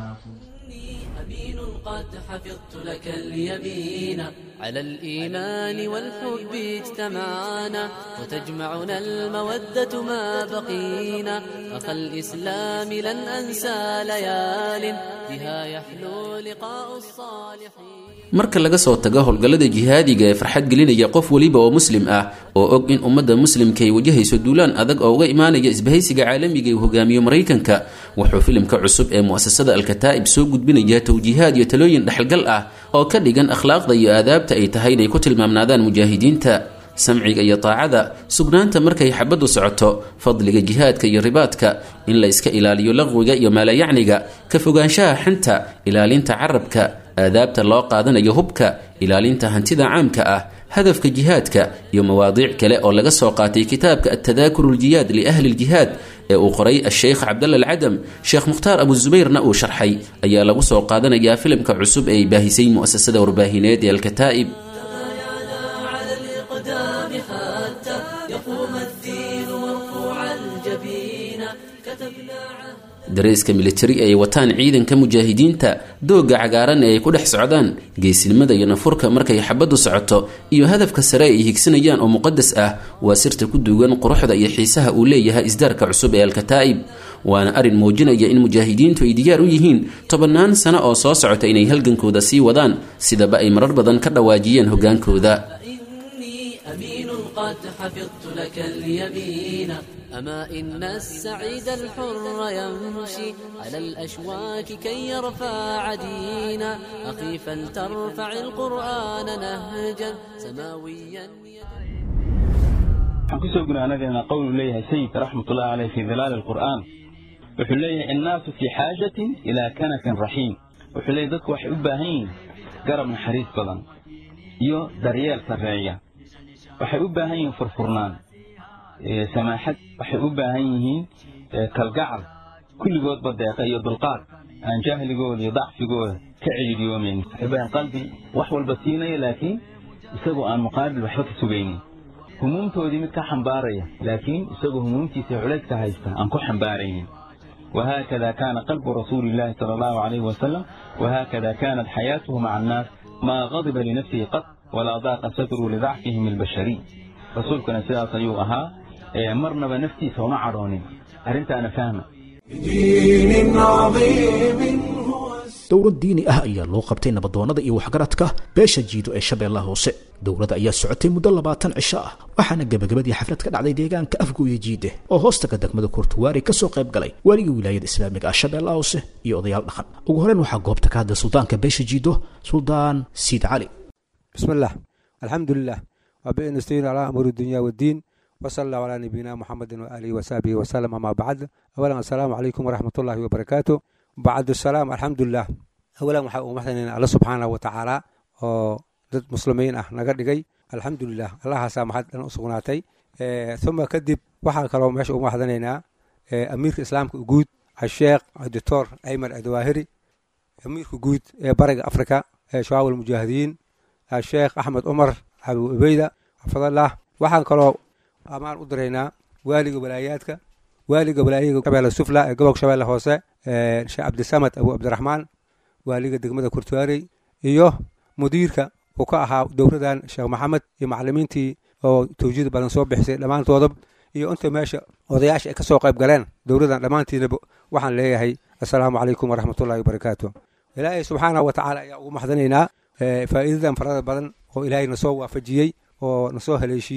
قد حفظت لك اليمين على الإيمان والحب اجتمعنا وتجمعنا المودة ما بقينا أخا الإسلام لن أنسى ليال بها يحلو لقاء الصالحين marka laga soo tago howlgallada jihaadiga ee farxad gelinaya qof weliba oo muslim ah oo og in ummadda muslimka ay wajahayso duulaan adag oo uga imaanaya isbahaysiga caalamiga uu hogaamiyo maraykanka wuxuu filimka cusub ee mu'asasada alkataa'ib soo gudbinayaa towjiihaad iyo talooyin dhexalgal ah oo ka dhigan akhlaaqda iyo aadaabta ay tahay inay ku tilmaamnaadaan mujaahidiinta samciga iyo taacada sugnaanta markay xabaddu socoto fadliga jihaadka iyo ribaadka in la iska ilaaliyo laqwiga iyo maalayacniga ka fogaanshaha xanta ilaalinta carabka aadaabta loo qaadanayo hubka ilaalinta hantida caamka ah hadafka jihaadka iyo mawaadiic kale oo laga soo qaatay kitaabka altadaakuru ljihaad liahli ljihaad ee uu qoray asheykh cabdalla alcadam sheekh mukhtaar abuzubayrna uu sharxay ayaa lagu soo qaadanayaa filimka cusub ee ay baahisay mu'asasada warbaahineed ee alkataa'ib على الإقدام حتى يقوم الدين مرفوع الجبين كتبنا عهد dareeska militari ay wataan ciidanka mujaahidiinta doogga cagaaran ee ay ku dhex socdaan geesinimada iyo nafurka markay xabaddu socoto iyo hadafka sare ay higsanayaan oo muqadas ah waa sirta ku duugan quruxda iyo xiisaha uu leeyahay isdaarka cusub ee alkataa'ib waana arrin muujinaya in mujaahidiintu ay diyaar u yihiin tobannaan sano oo soo socota inay halgankooda sii wadaan sidaba ay marar badan ka dhawaajiyeen hoggaankooda إني أمين قد حفظت لك اليمين أما إن السعيد الحر يمشي على الأشواك كي يرفع دينا أخي فلترفع القرآن نهجا سماويا waxaan kusoo gunaanadeena qowlu leeyahay sayidka raxmatullahi caleyh fi dilaali alqur'aan wuxuu leeyahay innaasu fii xaajatin ilaa kanakin raxiim wuxuu leeyahy dadku waxay u baahan yihiin garab naxariis badan iyo daryeel sarreeya waxay u baahan yihiin furfurnaan samaaxad waxay u baahan yihiin kalgacal kulligoodba deeqa iyo dulqaad aan jahligooda iyo dacfigooda ka celiidiyoomayn waxay baahan qalbi wax walba siinaya laakiin isagoo aan muqaabil waxba ka sugaynin humuumtoodii mid ka xambaaraya laakiin isagoo humuumtiisa culayska haysta aan ku xambaaraynin وهكذا كان قلب رسول الله صلى الله عليه وسلم وهكذا كانت حياته مع الناس ما غضب لنفسه قط ولا ضاق صدره لضعفهم البشري رسولكنا سيدة أيها مرنا بنفسي سوما عروني أرنت أنا فاهمة بدين عظيم dowlad diini ah ayaa loo qabtay nabadoonnada iyo waxgaradka beesha jiido ee shabeellaha hoose dowladda ayaa socotay muddo labaatan cisho ah waxaana gebagabadii xaflad ka dhacday deegaanka afgooye jiide oo hoostaga degmada kurtuwaari ka soo qayb galay waligii wilaayada islaamiga ah shabeellaha hoose iyo odayaal dhaqan ugu horreyn waxaa goobta ka hadlay suldaanka beesha jiido suldaan siid cali بسم الله الحمد لله وبه نستعين على امور الدنيا والدين وصلى الله على نبينا محمد واله وصحبه وسلم اما بعد اولا السلام عليكم ورحمه الله وبركاته بعد السلام الحمد لله اولا waxaa uu maxdaynayna alla subxaanahu wa tacaala oo dad muslimiin ah naga dhigay alxamdulilah allahaasaa maxad dhan u sugnaatay uma kadib waxaa kaloo meesha ugu maxdanaynaa amiirka islaamka guud asheekh doctor ayman adwaahiri amiirka guud ee bariga afrika ee shabaab almujaahidiin sheekh axmed cumar abu ubeyda xafadallah waxaan kaloo ammaan u diraynaa waaliga walaayaadka waaliga walaayaga shabeelle sufla ee gobolka shabeelle hoose sheekh cabdisamad abu cabdiraxmaan waaliga degmada kurtuwaarey iyo mudiirka uu ka ahaa dowladan sheekh maxamed iyo macalimiintii oo tawjiid badan soo bixisay dhammaantooda iyo inta meesha odayaasha ay ka soo qayb galeen dowladan dhammaantiinaba waxaan leeyahay assalaamu calaykum waraxmatullahi wabarakaatu ilaahay subxaanahu wa tacaala ayaa ugu maxdanaynaa faa'iidadan farada badan oo ilaahay nasoo waafajiyey oo nasoo haleeshiiyey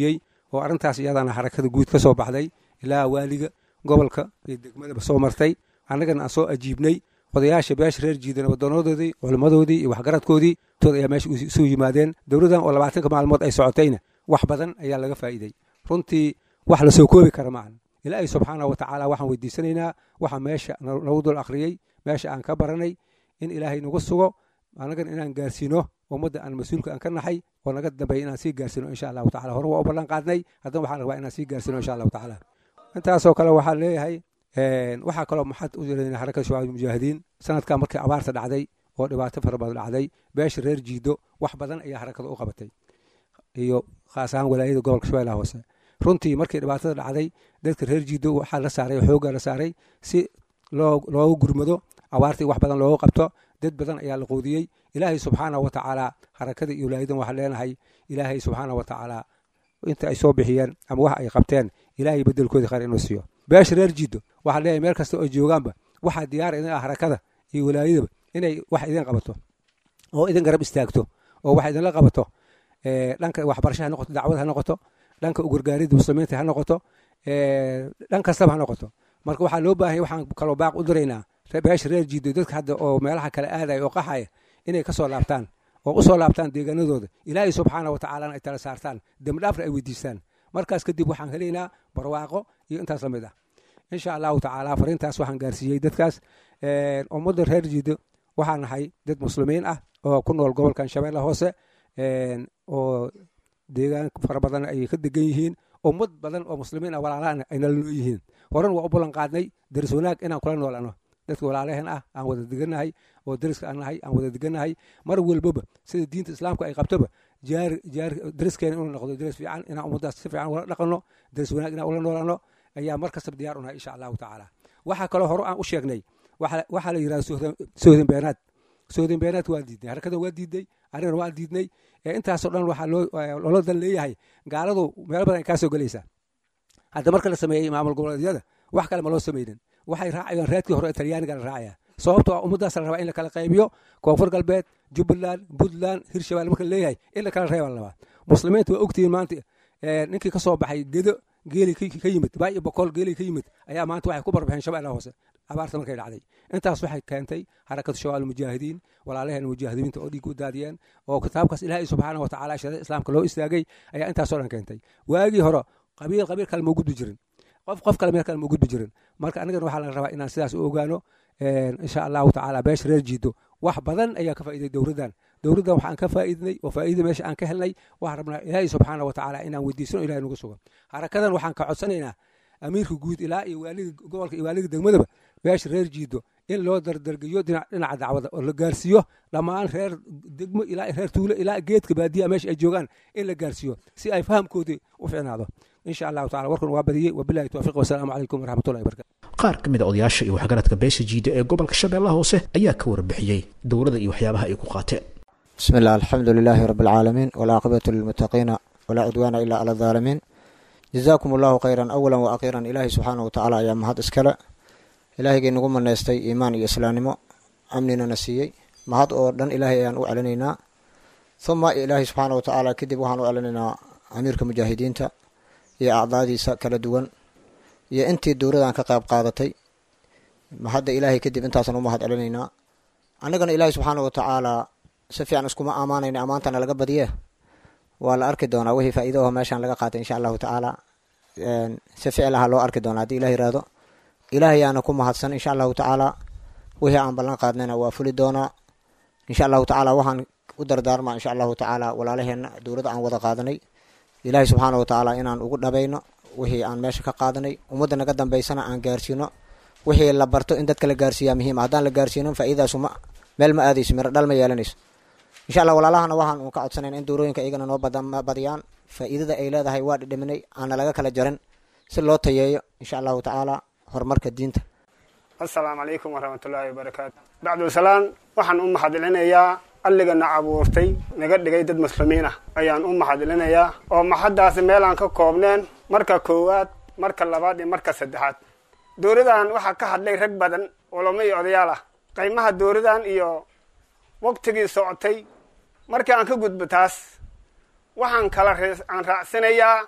oo arrintaas iyadana xarakada guud ka soo baxday ilaa waaliga gobolka iyo degmadaba soo martay annagana aan soo ajiibnay odayaasha beesha reer jiidana wadanadoodii culimmadoodii iyo waxgaradkoodii tood ayaa meesha isu yimaadeen dowladdan oo labaatanka maalmood ay socotayna wax badan ayaa laga faa'iidey runtii wax la soo koobi kara maahan ilaahay subxaana wa tacaala waxaan weydiisanaynaa waxa meesha nagu dul akhriyey meesha aan ka baranay in ilaahay nagu sugo annagana inaan gaarsiino ummadda aan mas-uulka aan ka naxay oo naga dambeeya inaan sii gaarsiino insha allahu tacala hore waa u ballan qaadnay haddana waxaan rabaa inaan sii gaarsiino insha allahu tacaala intaasoo kale waxaan leeyahay waxaa kaloo maxad u jirayna xarakada shabaab mujaahidiin sanadkaa markii abaarta dhacday oo dhibaato fara badan dhacday beesha reer jiido wax badan ayaa xarakada u qabatay iyo khaas ahaan walaayada gobolka shabeellaha hoose runtii markii dhibaatada dhacday dadka reer jiido waxaa la saaray xooggaa la saaray si loogu gurmado abaartii wax badan loogu qabto dad badan ayaa la quudiyey ilaahay subxaana wa tacaala xarakada iyo walaayadan waxaan leenahay ilaahay subxaana wa tacaala inta ay soo bixiyeen ama wax ay qabteen ilaahay bedelkoodii khayr inuu siiyo beesha reer jiido waxaan leeyahay meel kasta oo joogaanba waxaa diyaar idin ah harakada iyo walaayadaba inay wax idin qabato oo idin garab istaagto oo wax idinla qabato dhanka waxbarasha ha noqoto dacwad ha noqoto dhanka ugargaaridda muslimiinta ha noqoto dhan kastaba ha noqoto marka waxaa loo baahanya waxaan kaloo baaq u diraynaa beesha reer jiido dadka hadda oo meelaha kale aadaya oo qaxaya inay ka soo laabtaan oo u soo laabtaan deegaanadooda ilaahay subxaana wa tacaalana ay tala saartaan dembidhaafna ay weydiistaan markaas kadib waxaan helaynaa barwaaqo iyo intaas la mid ah insha allahu tacaala fariintaas waxaan gaarsiiyey dadkaas ummadda reer jiido waxaan nahay dad muslimiin ah oo ku nool gobolkan shabeelle hoose oo deegaan fara badan ay ka degan yihiin ummad badan oo muslimiin ah walaalahan ay nala noo yihiin horan waa u ballan qaadnay daris wanaag inaan kula noolano dadka walaalaheen ah aan wada degannahay oo dariska aan nahay aan wada degannahay mar walbaba sida diinta islaamka ay qabtoba jaar jaar dariskeena inuu noqdo daris fiican inaan ummaddaas si fiican ula dhaqanno daris wanaag inaan ula noolano ayaa mar kastaba diyaar u nahay insha allahu tacaala waxaa kaloo hore aan u sheegnay waxaa la yidhahda sohdin beenaad sohdin beenaad waa diidnay harakada waa diidnay anigana waan diidnay intaasoo dhan waxaa loola dan leeyahay gaaladu meel badan ay kaa soo gelaysaa hadda marka la sameeyey maamul goboleedyada wax kale ma loo sameynin waxay raacayaan raadkii hore ee talyaaniga la raacaya sababtoo ah ummaddaas la rabaa in la kala qaybiyo koonfur galbeed jubbaland puntland hirshabeelle marka la leeyahay in la kala reeba la rabaa muslimiinta waa ogtihiin maanta ninkii ka soo baxay gedo geeli ka yimid baa iyo boqol geeli ka yimid ayaa maanta waxay ku barbixeen shabeellaha hoose abaarta markay dhacday intaas waxay keentay harakatu shabaal mujaahidiin walaalaheen mujaahidiinta oo dhiig u daadiyeen oo kitaabkaas ilaahay subxaana wa tacaala shariica islaamka loo istaagay ayaa intaasoo dhan keentay waagii hore qabiil qabiil kale ma gudbi jirin qof qof kale meel kale ma gudbi jirin marka anigana waxaa la rabaa inaan sidaas u ogaano insha allahu tacaala beesha reer jiido wax badan ayaa ka faa'iiday dowladdan dowladdan waxaan ka faa'iidnay oo faa'iida meesha aan ka helnay waxaan rabnaa ilaahay subxaana wa tacaala inaan weydiisano ilahay nagu sugan harakadan waxaan ka codsanaynaa amiirka guud ilaa iyo waaliga gobolka iyo waaliga degmadaba beesha reer jiido in loo dardargeyo dhinaca dacwada oo la gaarsiiyo dhammaan reer degmo ilaa reer tuulo ilaa geedka baadiyaha meesha ay joogaan in la gaarsiiyo si ay fahamkoodii u ficnaado insha allahu tacala warkan waa badiyey wabilahi towfiiq wasalaamu calaykum waraxmatullahi wabarakatu qaar ka mid a odayaasha iyo waxgaradka beesha jiida ee gobolka shabeellaha hoose ayaa ka warbixiyey dowladda iyo waxyaabaha ay ku qaateen bismi illah alxamdu lilaahi rabbi alcaalamiin walcaaqibatu lilmuttaqiina walaa cudwaana ilaa cala aldaalimiin jazaakum allahu khayran awalan wa akhiiran ilaahay subxaana wa tacaala ayaa mahad iskale ilaahigii nagu maneystay iimaan iyo islaamnimo amninana siiyey mahad oo dhan ilaahay ayaan u celinaynaa huma ilaahay subxaana wa tacaala kadib waxaan u celinaynaa amiirka mujaahidiinta iyo acdaadiisa kala duwan iyo intii dowladan ka qayb qaadatay mahadda ilaahay kadib intaasaan u mahad celinaynaa annagana ilaahay subxaana wa tacaalaa si fiican iskuma ammaanayna ammaantana laga badiye waa la arki doonaa wixii faa'iido oo meeshaan laga qaatay insha allahu tacaala si ficlaha loo arki doonaa haddii ilah yiraahdo ilaahayaana ku mahadsan insha allahu tacaala wixii aan ballan qaadnayna waa fuli doonaa insha allahu tacaala waxaan u dardaarmaa insha allahu tacaala walaalaheenna dowladda aan wada qaadanay ilaahay subxaana wa tacaala inaan ugu dhabayno wixii aan meesha ka qaadanay ummadda naga dambaysana aan gaarsiino wixii la barto in dadka la gaarsiiyaa muhiima haddaan la gaarsiinin faa'iidaasu ma meel ma aadayso miro dhal ma yeelanayso insha allah walaalahana waxaan uun ka codsanayna in dowlooyinka iyagana noo badiyaan faa'iidada ay leedahay waa dhidhiminay aana laga kala jarin si loo tayeeyo insha allahu tacaala horumarka diinta assalaamu calaykum waraxmatullaahi wabarakaatu bacdusalaan waxaan u mahadcelinayaa alligana abuurtay naga dhigay dad muslimiin ah ayaan u mahadcelinayaa oo maxaddaasi meelaan ka koobneen marka koowaad marka labaad iyo marka saddexaad dowladan waxaa ka hadlay rag badan culamo iyo odayaal ah qiimaha dowladan iyo waqtigii socotay markii aan ka gudbo taas waxaan kala aan raacsanayaa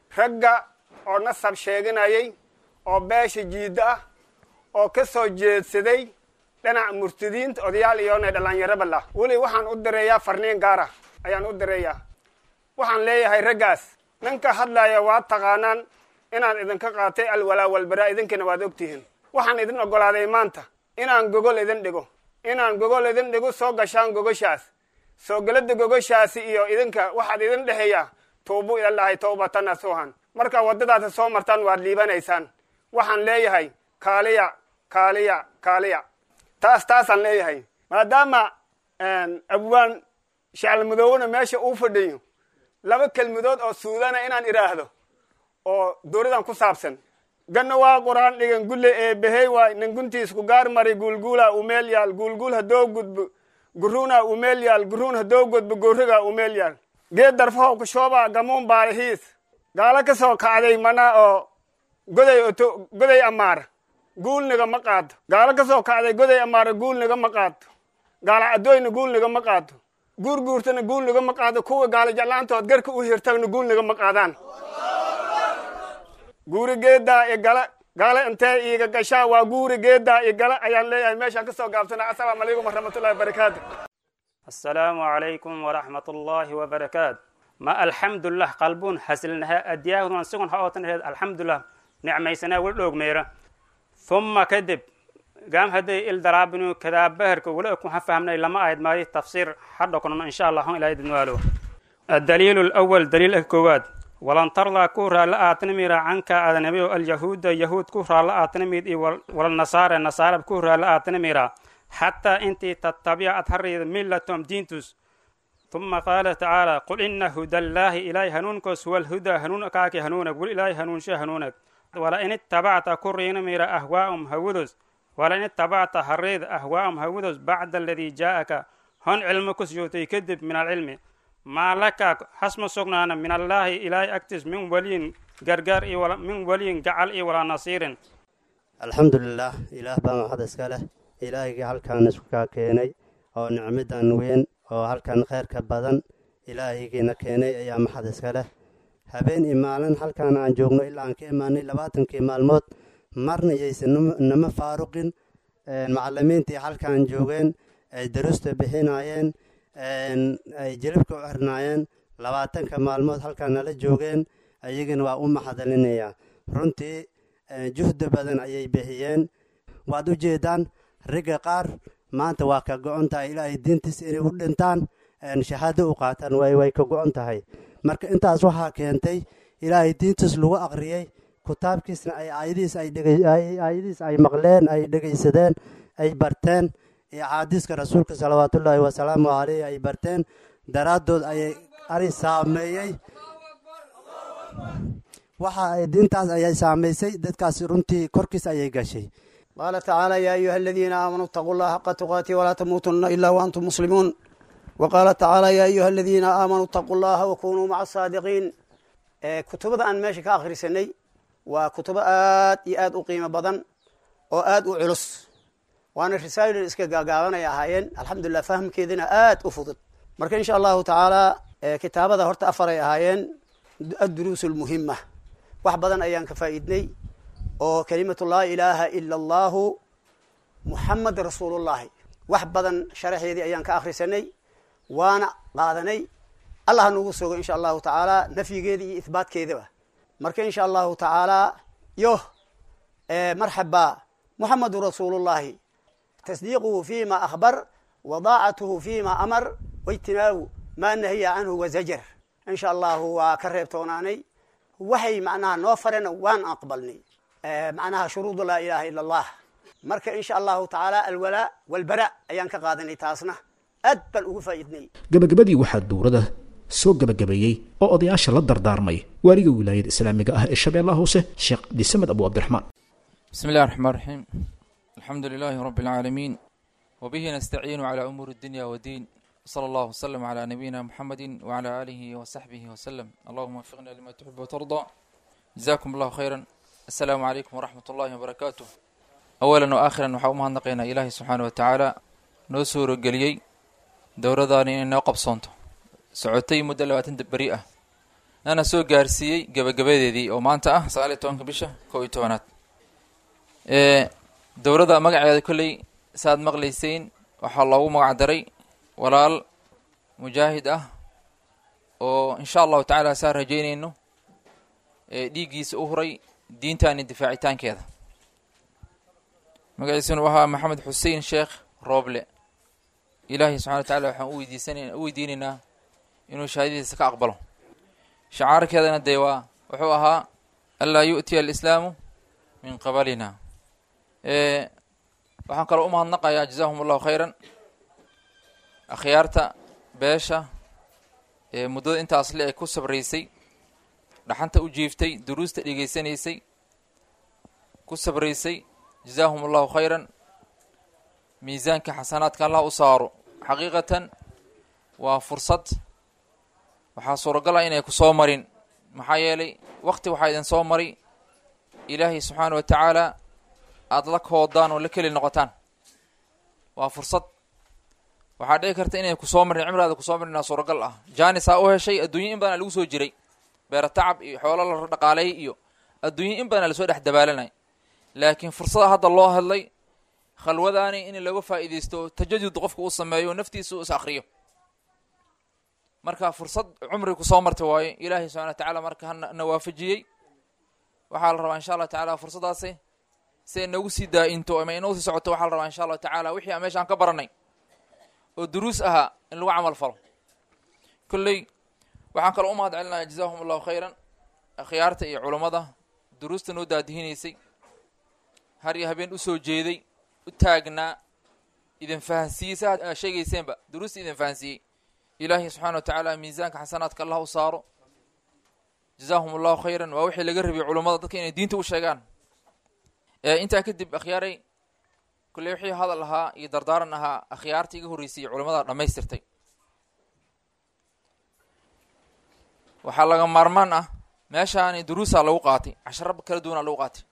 ragga oo nasab sheeganayay oo beesha jiidda ah oo ka soo jeedsaday dhinaca murtadiinta odayaal iyoona dhallinyaraba lah weli waxaan u direeyaa farniin gaara ayaan u direeyaa waxaan leeyahay raggaas ninka hadlaya waa taqaanaan inaan idinka qaatay alwalaa walbaraa idinkiina waad ogtihiin waxaan idin oggolaaday maanta inaan gogol idin dhigo inaan gogol idin dhigo soo gashaan gogoshaas soo gelada gogoshaasi iyo idinka waxaad idin dhexeeyaa tuubu ilallahay tawbatan nasuuhan markaa waddadaasi soo martaan waad liibanaysaan waxaan leeyahay kaaliya kaaliya kaaliya taas taasaan leeyahay maadaama abwaan shacalmadoowena meesha uu fadhiyo laba kelmadood oo suudana inaan idhaahdo oo dowladan ku saabsan ganna waa qur-aan dhigan gulle ee behey waay ninguntiis ku gaar mari guulguula umeel yaal guulguul hadoo gudbo guruuna umeel yaal guruun hadoo gudbo gooriga umeel yaal geed darfaho kushooba gamuun baalihiis gaalo ka soo kacday mana oo goday oto goday amaara guulniga ma qaado gaalo ka soo kacday goday amaara guulniga ma qaado gaalo cadooyna guulniga ma qaado guurguurtana guulniga ma qaado kuwa gaalo jeclaantood garka u hirtagna guulniga ma qaadaan guuri geedaa i gala gaale intee iiga gashaa waa guuri geedaa i gala ayaan leeyahay meeshaan ka soo gaabsana assalaamu calaykum waraxmatullahi wabarakaatu assalaamu calaykum waraxmatullaahi wabarakaatu ma alxamdulilah qalbuun hasilnaha adiyaahudan sigon ha ootanheed alxamdulilah nicmaysanaa wal dhoogmeera humma kadib gaam hadday il daraabinu kadaabaherka wala ku ha fahmnay lama ahayd maayo tafsiir hadhokonono insha allah hon ilahay dadwaalo addaliilu lawal daliilka koowaad walan tardaa ku raalla aatanimira canka adanabiyo alyahuuda yahuud ku raalla aatanimid iyo walnasaare nasaarab ku raalla aatanimira xataa intii tattabica ad harriida millatom diintus ثuma qaala tacaala qul ina hudallaahi ilaahay hanuunkoos huwa alhudaa hanuun kaaki hanuunag wal ilaahay hanuunsha hanuunag wala in ittabacta ku riinamira ahwaa'um hawados wala in ittabacta harreeda ahwaa'um hawados bacda aladii jaa'aka hon cilmo ku sujoogtay kadib min alcilmi maa laka hasma sugnaana min allaahi ilaahay agtiis min waliyin gargaar iyo min waliyin gacal iyo walaa nasiirin alxamdulilah ilaah baa maxad iska leh ilaahigii halkaan isku kaa keenay oo nicmadan weyn oo halkan kheyrka badan ilaahigiina keenay ayaa maxad iska leh habeen iyo maalin halkaan aan joogno ilaa aan ka imaanay labaatankii maalmood marna iyaysan nama faaruqin macalimiintii halkaan joogeen ay daruusta bixinayeen ay jilibka u xirnaayeen labaatanka maalmood halkaan nala joogeen ayagana waa u maxadalinayaa runtii juhdi badan ayay bixiyeen waad u jeedaan ragga qaar maanta waa ka go-on tahay ilaahay diintiisa inay u dhintaan shahaado u qaataan way way ka go-on tahay marka intaas waxaa keentay ilaahay diintiis lagu aqriyey kitaabkiisna ay aayadihiis ay aayadihiis ay maqleen ay dhegaysadeen ay barteen iyo axaadiiska rasuulka salawaatullaahi wasalaamu caleyh ay barteen daraaddood ayay ari saameeyey waxa ay diintaas ayay saamaysay dadkaasi runtii korkiis ayay gashay qaala tacaala yaa ayuha aladiina aamanuu itaquu llaha xaqa tuqaati walaa tamuutunna ilaa waantum muslimuun wa qaala tacaala yaa ayuha aladiina aamanuu itaquu llaha wakunuu maca asaadiqiin kutubada aan meesha ka akhrisanay waa kutubo aad iyo aad u qiimo badan oo aad u culus waana risaalin iska gaagaabanay ahaayeen alxamdulilah fahamkeedina aad u fudud marka insha allahu tacaala kitaabada horta afaray ahaayeen adduruus lmuhima wax badan ayaan ka faa'iidnay oo kelimatu laa ilaaha ila allahu muxamed rasuulullahi wax badan sharaxeedii ayaan ka akhrisanay waana qaadanay allah nugu sugo insha allahu tacaala nafyigeeda iyo ihbaatkeedaba marka insha allahu tacaala yo marxaba muxamedu rasuulullahi tasdiiquhu fima akhbar wadaacatuhu fima amar waijtinaabu maa nahiya canhu wazajar insha allahu waa ka reebtoonaanay waxay macnaha noo fareen waan aqbalnay macnaha shuruudu laa ilaha ila allah marka insha allahu tacaala alwalaa walbara ayaan ka qaadanay taasna aad baan ugu faa'iidnay gabagabadii waxaa dowladda soo gabagabeeyey oo odayaasha la dardaarmay waaliga wilaayada islaamiga ah ee shabeellaha hoose sheekh disamed abu cabdiraxmaan بسم الله الرحمن الرحيم الحمد لله رب العالمين وبه نستعين على أمور الدنيا والدين صلى الله وسلم على نبينا محمد وعلى آله وصحبه وسلم اللهم وفقنا لما تحب وترضى جزاكم الله خيرا السلام عليكم ورحمة الله وبركاته أولا وآخرا وحاومها نقينا إلهي سبحانه وتعالى نسور قليي دورة داني إنه قبصونته سعودتي مدة لواتن بريئة nana soo gaarsiiyey gebagabadeedii oo maanta ah sagaal iyo tobanka bisha kow iyo tobanaad dowladda magaceeda kolley saaad maqlayseyn waxaa loogu magac daray walaal mujaahid ah oo insha allahu tacaala saa rajeynayno dhiiggiisa u huray diintaani difaacitaankeeda magaciisuna ahaa maxamed xuseen sheekh rooble ilaahay subxana wa tacala waxaan uweydiisanay u weydiinaynaa inuu shahaadadiisa ka aqbalo shacaarkeedana dee waa wuxuu ahaa anlaa yu'tiya alislaamu min qabalina waxaan kaloo u mahadnaqayaa jazahum allahu khayran akhyaarta beesha ee muddada intaas le ay ku sabraysay dhaxanta u jiiftay duruusta dhegeysanaysay ku sabraysay jazaahum allahu khayran miisaanka xasanaadka allah u saaro xaqiiqatan waa fursad waxaa suuragal ah inay ku soo marin maxaa yeelay wakti waxaa idin soo mari ilaahay subxaana wa tacaala aada la koodaan oo la keli noqotaan waa fursad waxaa dhici karta inay kusoo marin cimraada kusoo marinaa suuragal ah jaanisaa u heshay adduunya in badan lagu soo jiray beera tacab iyo xoolo la dhaqaaleeyay iyo adduunya in badan lasoo dhex dabaalanay laakiin fursada hadda loo hadlay khalwadaani in looga faa'iidaysto tajadud qofka uu sameeyo naftiisa uu is akriyo marka fursad cumri kusoo marta waaye ilaahay subxana wa tacaala marka hana waafajiyey waxaa la rabaa insha allah tacaala fursaddaasi si ay noogu sii daa-into ama inoo sii socoto waxaa la rabaa insha allahu tacaala wixii aan meeshaan ka baranay oo duruus ahaa in lagu camal falo kolley waxaan kaloo u mahad celinaya jazahum allahu khayran akhyaarta iyo culammada duruusta noo daadihinaysay har iyo habeen usoo jeeday u taagnaa idin fahansiiyey si aad sheegayseenba duruusta idin fahansiiyey ilaahay subxana wa tacaala miisaanka xasanaadka allah u saaro jazahum allahu khayran waa wixii laga rabiyay culummada dadka inay diinta u sheegaan intaa kadib akhyaaray kulley wixii hadal ahaa iyo dardaaran ahaa akhyaarta iga horreysay iyo culamada dhammaystirtay waxaa laga maarmaan ah meeshaani duruusaa lagu qaatay casharo kala duwanaa lagu qaatay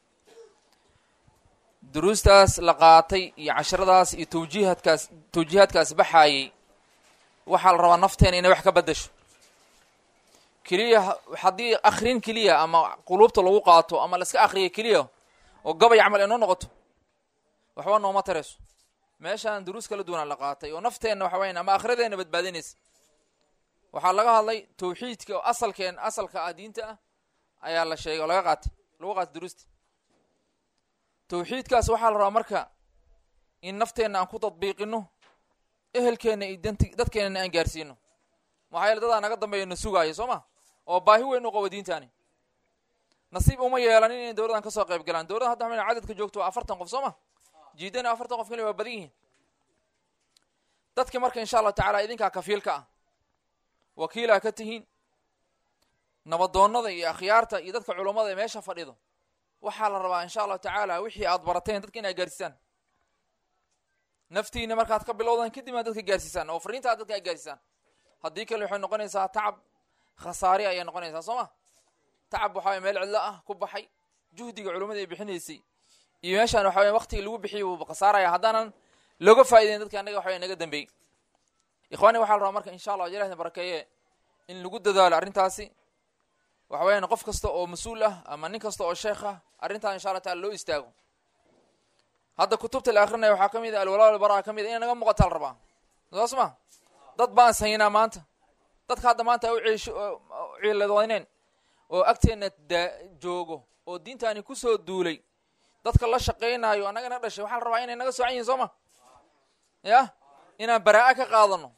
duruustaas la qaatay iyo casharadaas iyo tawjiihadkaas tawjiihaadkaas baxaayey waxaa la rabaa nafteena inay wax ka beddasho keliya haddii akrin keliya ama quluubta lagu qaato ama laiska akriya keliya oo gabay camal inoo noqoto waxba nooma tarayso meeshaan duruus kala duwanaa la qaatay oo nafteenna waxa weyan ama akhradeenna badbaadinaysa waxaa laga hadlay tawxiidka oo asalkeen asalka ah diinta ah ayaa la sheegay oo laga qaatay lagu qaatay duruusta tawxiidkaas waxaa la rabaa marka in nafteenna aan ku tadbiiqino ehelkeenna iyo danti dadkeennana aan gaarsiino maxaa yeele dadaa naga dambeeya na sugaayo soo ma oo baahi weyn u qabo diintaani nasiib uma yeelanin inay dowladdan ka soo qayb galaan dowladda hadda waxaa cadadka joogto waa afartan qof soo ma jiidana afartan qof kali waa badan yihiin dadki marka insha allahu tacaala idinkaa kafiilka ah wakiilaa ka tihiin nabadoonnada iyo akhyaarta iyo dadka culummada ee meesha fadhido waxaa la rabaa insha allahu tacaala wixii aad barateen dadka inaad gaarsiisaan naftiina markaad ka bilowdaan kadib aad dadka gaarsiisaan oo fariinta aad dadka aad gaarsiisaan haddii kale waxay noqonaysaa tacab khasaari ayay noqonaysaa soo ma tacab waxaa meel cidlo ah ku baxay juhdiga culummada ay bixinaysay iyo meeshaan waxa waya waktigii lagu bixiyay wuu khasaaraya haddaanan looga faa'idayn dadka annaga waxa naga dambeeyey ikhwaani waxaa la rabaa marka insha allah ilahdin barakeeye in lagu dadaalo arrintaasi waxa weyaan qof kasta oo mas-uul ah ama nin kasta oo sheekh ah arrintaan insha allah taala loo istaago hadda kutubta la akrinaya waxaa ka mid a alwalaa walbaraa ka mid a inay naga muuqataa la rabaa saas ma dad baan saynaa maanta dadka hadda maanta u ciish ciiladoyneen oo agteenna daa joogo oo diintaani kusoo duulay dadka la shaqaynaayo annagana dhashay waxaa la rabaa inay naga soocan yihin soo ma yah inaan baraa-a ka qaadano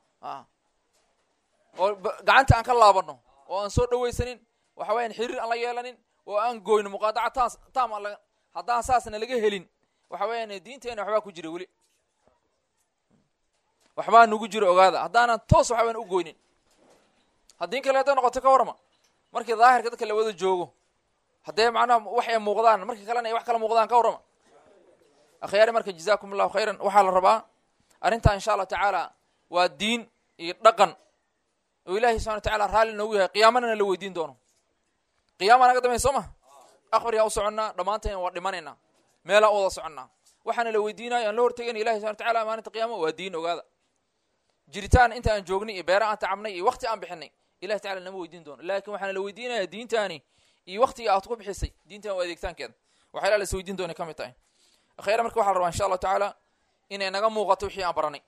oo gacanta aan ka laabano oo aan soo dhawaysanin waxa weyaan xiriir aan la yeelanin oo aan gooyno muqaadaca taas taam aan haddaan saasna laga helin waxa weeyaan diinteena waxbaa ku jira weli waxbaa nugu jira ogaada haddaanan toos waxa weyan u goynin haddii kale hadday noqoto ka warama markii daahirka dadka la wada joogo haddee macnaha wax ay muuqdaan markii kalena ay wax kala muuqdaan ka warrama akhyaari marka jazaakum allahu khayran waxaa la rabaa arrintaa insha allahu tacaala waa diin iyo dhaqan oo ilaahay subxana wa tacala raalli noogu yahay qiyaamanana la weydiin doono qiyaama naga dambeyn soo ma aqbarigaan u soconnaa dhammaanteen waa dhimanaynaa meelaan u wada soconnaa waxaana la weydiinayo aan la hortegayna ilahi subxana wa tacala maalinta qiyaama waa diin ogaada jiritaan inta aan joognay iyo beera aan tacabnay iyo wakti aan bixinay ilahi tacala nama weydiin doono laakiin waxaana la weydiinaya diintaani iyo waktiga aad ku bixisay diintan waa adeegtaankeeda waxyaala la is weydiin doonay ka mid tahay akhayra marka waxa la rabaa insha allahu tacaala inay naga muuqato wixii aan baranay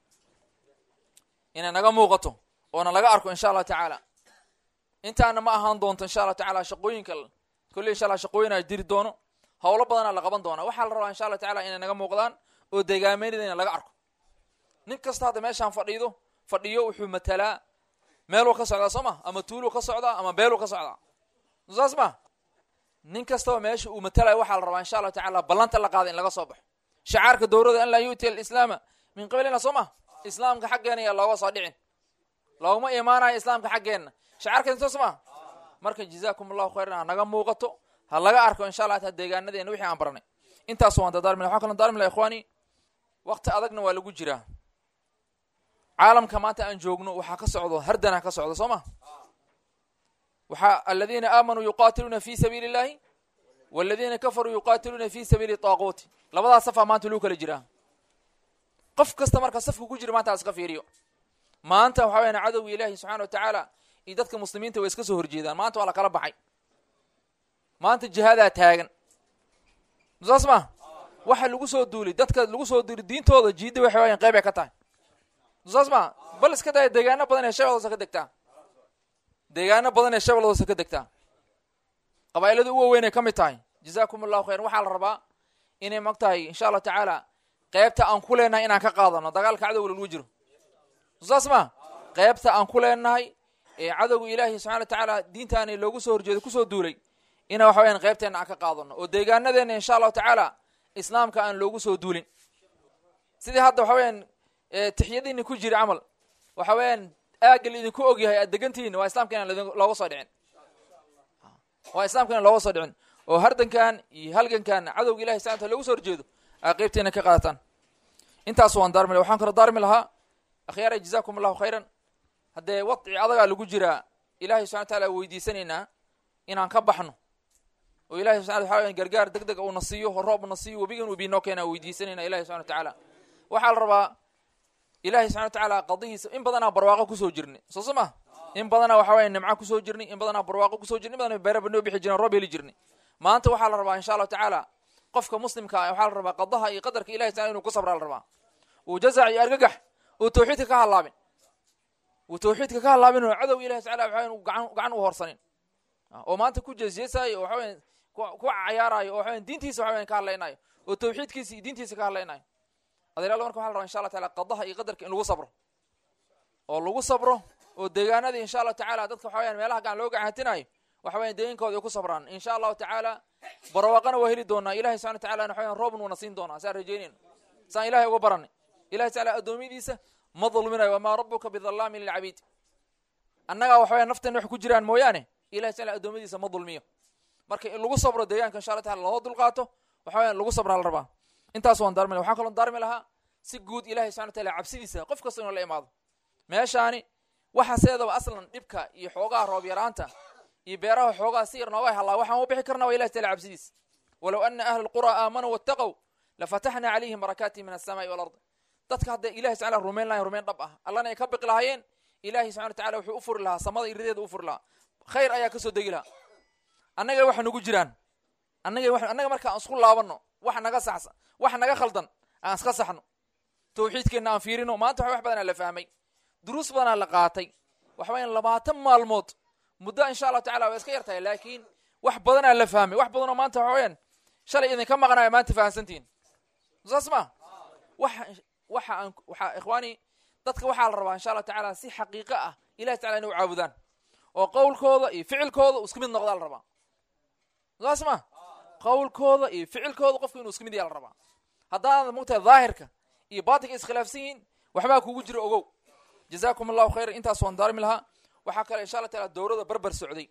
inay naga muuqato oona laga arko insha allahu tacaala intaana ma ahaan doonto insha allahu tacaala shaqooyinka kolley insha allah shaqooyinaa jiri doono howlo badanaa la qaban doona waxaa la rabaa insha allahu tacaala inay naga muuqdaan oo degaameynadayna laga arko nin kasta hadda meeshaan fadhiido fadhiyo wuxuu matalaa meeluu ka socdaa soo ma ama tuuluu ka socdaa ama beeluu ka socdaa saas ma nin kastaba meesha uu matalayo waxaa la rabaa insha allahu tacaala ballanta la qaada in laga soo baxo shacaarka dowrada an laa yu'tiya alislaama min qablina soo ma islaamka xaggeena ayaa looga soo dhicin looguma imaanayo islaamka xaggeenna shacaarkan soos ma marka jazaakum allahu khayran ha naga muuqato ha laga arko insha allah ta deegaanadeena wixii aan baranay intaas waan dardaarmila waxaa kaloo dardaarmila ikhwaani waqti adagna waa lagu jiraa caalamka maanta aan joogno waxaa ka socdo hardana ka socdo soo ma waxaa aladiina aamanuu yuqaatiluuna fi sabiili illahi waladiina kafaruu yuqaatiluuna fi sabiili taaquuti labadaas safaa maanta lagu kala jiraa qof kasta marka safka ku jira maanta ha iska fiiriyo maanta waxa weyaan cadowga ilaahi subxana wa tacaala iyo dadka muslimiinta way iska soo horjeedaan maanta waa la kala baxay maanta jihaadaa taagan saas ma waxa lagu soo duulay dadka lagu soo duulay diintooda jiidda waxay waayaan qeyb ay ka tahay saas ma bal iska daya deegaano badan ee shabeeldoosa ka degtaa deegaano badan ee shabeeldoosa ka degtaa qabaa'ilada u waaweyn ay ka mid tahay jazaakum allahu khayran waxaa la rabaa inay mag tahay insha allahu tacaala qeybta aan ku leenahay inaan ka qaadano dagaalka cadowga lagu jiro saas ma qeybta aan ku leenahay ee cadowga ilaahi subxana wa tacaala diintaani loogu soo horjeedo kusoo duulay ina waxa weyaan qeybteenna aan ka qaadano oo deegaanadeena insha allahu tacaala islaamka aan loogu soo duulin sidii hadda waxa weyaan tixyadiini ku jira camal waxa weeyaan aagga laidinku ogyahay aad degantihiin waa islamka inaan looga soo dhicin waa islamka inaan looga soo dhicin oo hardankan iyo halgankan cadowga ilahi subxana wataala loogu soo horjeedo aa qeybteena ka qaadataan intaas waan daarmi laha waxaan kaloo daarmi lahaa akhyaara jazaakum allahu khayran haddee wadci adagaa lagu jiraa ilahay subxana wataala weydiisanaynaa inaan ka baxno oo ilahi subxana waxa weyan gargaar deg deg uuna siiyo roobna siiyo webigan uu biinoo keena weydiisanayna ilahi subxana wa tacaala waxaa la rabaa ilahi subxana wa tacaala qadihiisa in badanaa barwaaqo kusoo jirnay soo so ma in badanaa waxa weya nimco kusoo jirnay in badanaa barwaaqo kusoo jirnay in badanaa beeraba noo bixi jireen roob heli jirnay maanta waxaa la rabaa insha allahu tacaala qofka muslimka ah waxaa la rabaa qadaha iyo qadarka ilahi taala inuu ku sabraa la rabaa uu jazac iyo argagax uu tawxiidka ka halaabin uu tawxiidka ka halaabin oo cadow ilahi tacala waxa uu gacan gacan u horsanin oo maanta ku jeesjeesaayo oo waxa weyan ku cayaarayo oo waxa weyan diintiisa waxa weyan ka hadlaynayo oo tawxiidkiisa iyo diintiisa ka hadlaynayo adeeraal marka waxa la rabaa insha allah taala qadaha iyo qadarka in lagu sabro oo lagu sabro oo deegaanadii insha allahu tacaala dadka waxa weyaan meelaha gacan loo gacanhatinayo waxa weyan deegankooda ay ku sabraan insha allahu tacaala barwaaqana waa heli doonaa ilahi subxana wataala waxa weyan roobna wuuna siin doonaa saan rajeynayno saan ilahay uga baranay ilahi tacala addoommiyadiisa ma dulminayo wamaa rabuka bidallaamin lilcabiid annagaa waxa weyan nafteena wax ku jiraan mooyaane ilahi tacala addoommadiisa ma dulmiyo marka in lagu sabro deegaanka insha allah taala loo dulqaato waxa weyan lagu sabraa la rabaa intaas waan daarmi laha waxaan kaloo daarmi lahaa si guud ilahi subxana wataala cabsidiisa qof kasta inuu la imaado meeshaani waxa seedaba aslan dhibka iyo xoogaha roob yaraanta iyo beeraha xoogaha si yar nooga halaa waxaan u bixi karna waa ilahi taala cabsidiisa walow ana ahla alqura aamanuu wattaqow lafataxna calayhim barakaati min alsamaai walard dadka hadday ilahi tacala rumayn lahayn rumayn dhab ah allana ay ka biqi lahaayeen ilahi subxana watacala wuxuu u furi lahaa samada irideeda u furi lahaa khayr ayaa kasoo degi lahaa annaga waxa nagu jiraan annaga annaga marka aan isku laabano wax naga saxsan wax naga khaldan aan iska saxno tawxiidkeenna aan fiirino maanta wax badanaa la fahmay duruus badanaa la qaatay waxa weyan labaatan maalmood muddo insha allahu tacala waa iska yar tahay laakiin wax badanaa la fahmay wax badanoo maanta waxa weyaan shalay idinka maqanayo maanta fahamsantihin saas ma waxa waxa aan waxa ikhwaani dadka waxaa la rabaa insha allahu tacaala si xaqiiqo ah ilahi tacala inay u caabudaan oo qowlkooda iyo ficilkooda isku mid noqdaa la rabaa saas ma qowlkooda iyo ficilkooda qofku inuu isku mid yaa la rabaa haddaanad mogtahay daahirka iyo baatinka iskhilaafsan yihiin waxbaa kugu jira ogow jazaakum allahu khayran intaas waan daarmi lahaa waxaa kale insha allah taala dowrada barbar socday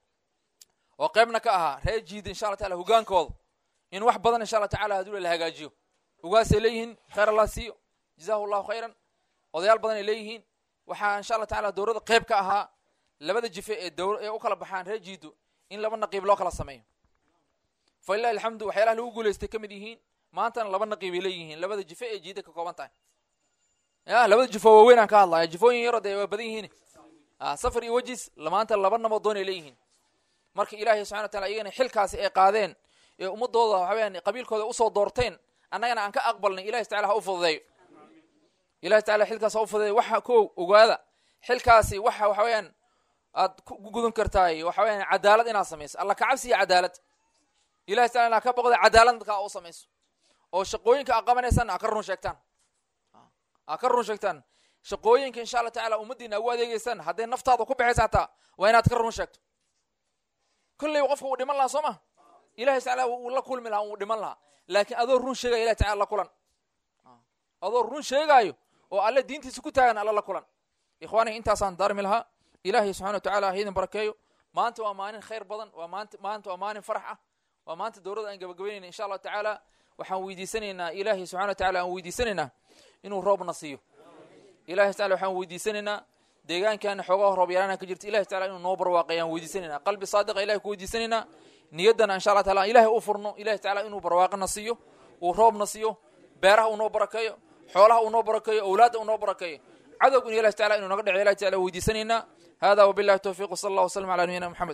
oo qeybna ka ahaa reer jiida insha allah taala hogaankooda in wax badan insha allah tacala hadduu la hagaajiyo ugaasay leeyihiin khayr allah siiyo jazahu llahu khayran odayaal badan ay leeyihiin waxaa insha allah tacala dowrada qeyb ka ahaa labada jife ee dowr ee u kala baxaan reer jiido in laba naqiib loo kala sameeyo fa lilahi alxamdu waxyaalaha lagu guulaystay ka mid yihiin maantana laba naqiib ay leeyihiin labada jife ee jiida ka kooban tahay ya labada jifo waaweyn aan ka hadlaya jifooyin yaro dee waa badan yihiin safar iyo wejis maanta laba nabadoon ay leeyihiin marka ilaahay subxana wa taala iyagana xilkaasi ay qaadeen ee ummadooda waxaweyaan qabiilkooda usoo doorteen annagana aan ka aqbalnay ilahi tacala ha u fududeeyo ilahi tacala xilkaas ha u fududeeyo waxa ko ogaada xilkaasi waxa waxa weyaan aad ku gudan kartaay waxa weyaan cadaalad inaad samayso alla kacabsi iyo cadaalad ilahi tacala inaad ka boqda cadaalad dadka u samayso oo shaqooyinka aad qabanaysaan aad ka run sheegtaan aad ka run sheegtaan shaqooyinka insha allah tacala ummaddiina ugu adeegeysaan hadday naftaada ku baxaysa hataa waa inaad ka run sheegto kolleyba qofka uu dhiman lahaa soo ma ilahi tacala uu la kulmi lahaa uu dhiman lahaa laakiin adoo run sheegaya ilahi tacala la kulan adoo run sheegaayo oo alle diintiisa ku taagan alla la kulan ikhwaaniga intaasaan daarmi lahaa ilaahay subxana wa tacala haydin barakeeyo maanta waa maalin khayr badan waa maanta maanta waa maalin farax ah waa maanta dowladda aan gabagabaynayna insha allahu tacaala waxaan weydiisanaynaa ilaahay subxana wa tacala aan weydiisanaynaa inuu roobna siiyo ilahi tacala waxaan weydiisanaynaa deegaankaana xoogaha roob yaraana ka jirta ilahi tacala inuu noo barwaaqay aan weydiisanaynaa qalbi saadiqa ilahay ku weydiisanaynaa niyaddana insha allah taala ilahay u furno ilahi tacala inuu barwaaqana siiyo uu roobna siiyo beeraha uu noo barakeeyo xoolaha uu noo barakeeyo owlaadda uu noo barakeeyo cadowguna ilahi tacala inuu naga dhaco ilahi tacala weydiisanaynaa hada wabillahi towfiq wsala allah wasalam ala nabiyina moxamed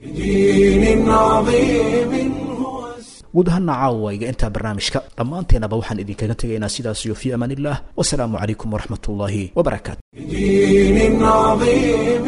guud ahaana caawayga intaa barnaamijka dhammaanteenaba waxaan idinkaga tegaynaa sidaas iyo fii amaan illah wasalaamu calaykum waraxmat ullaahi wabarakaatu بدين عظيم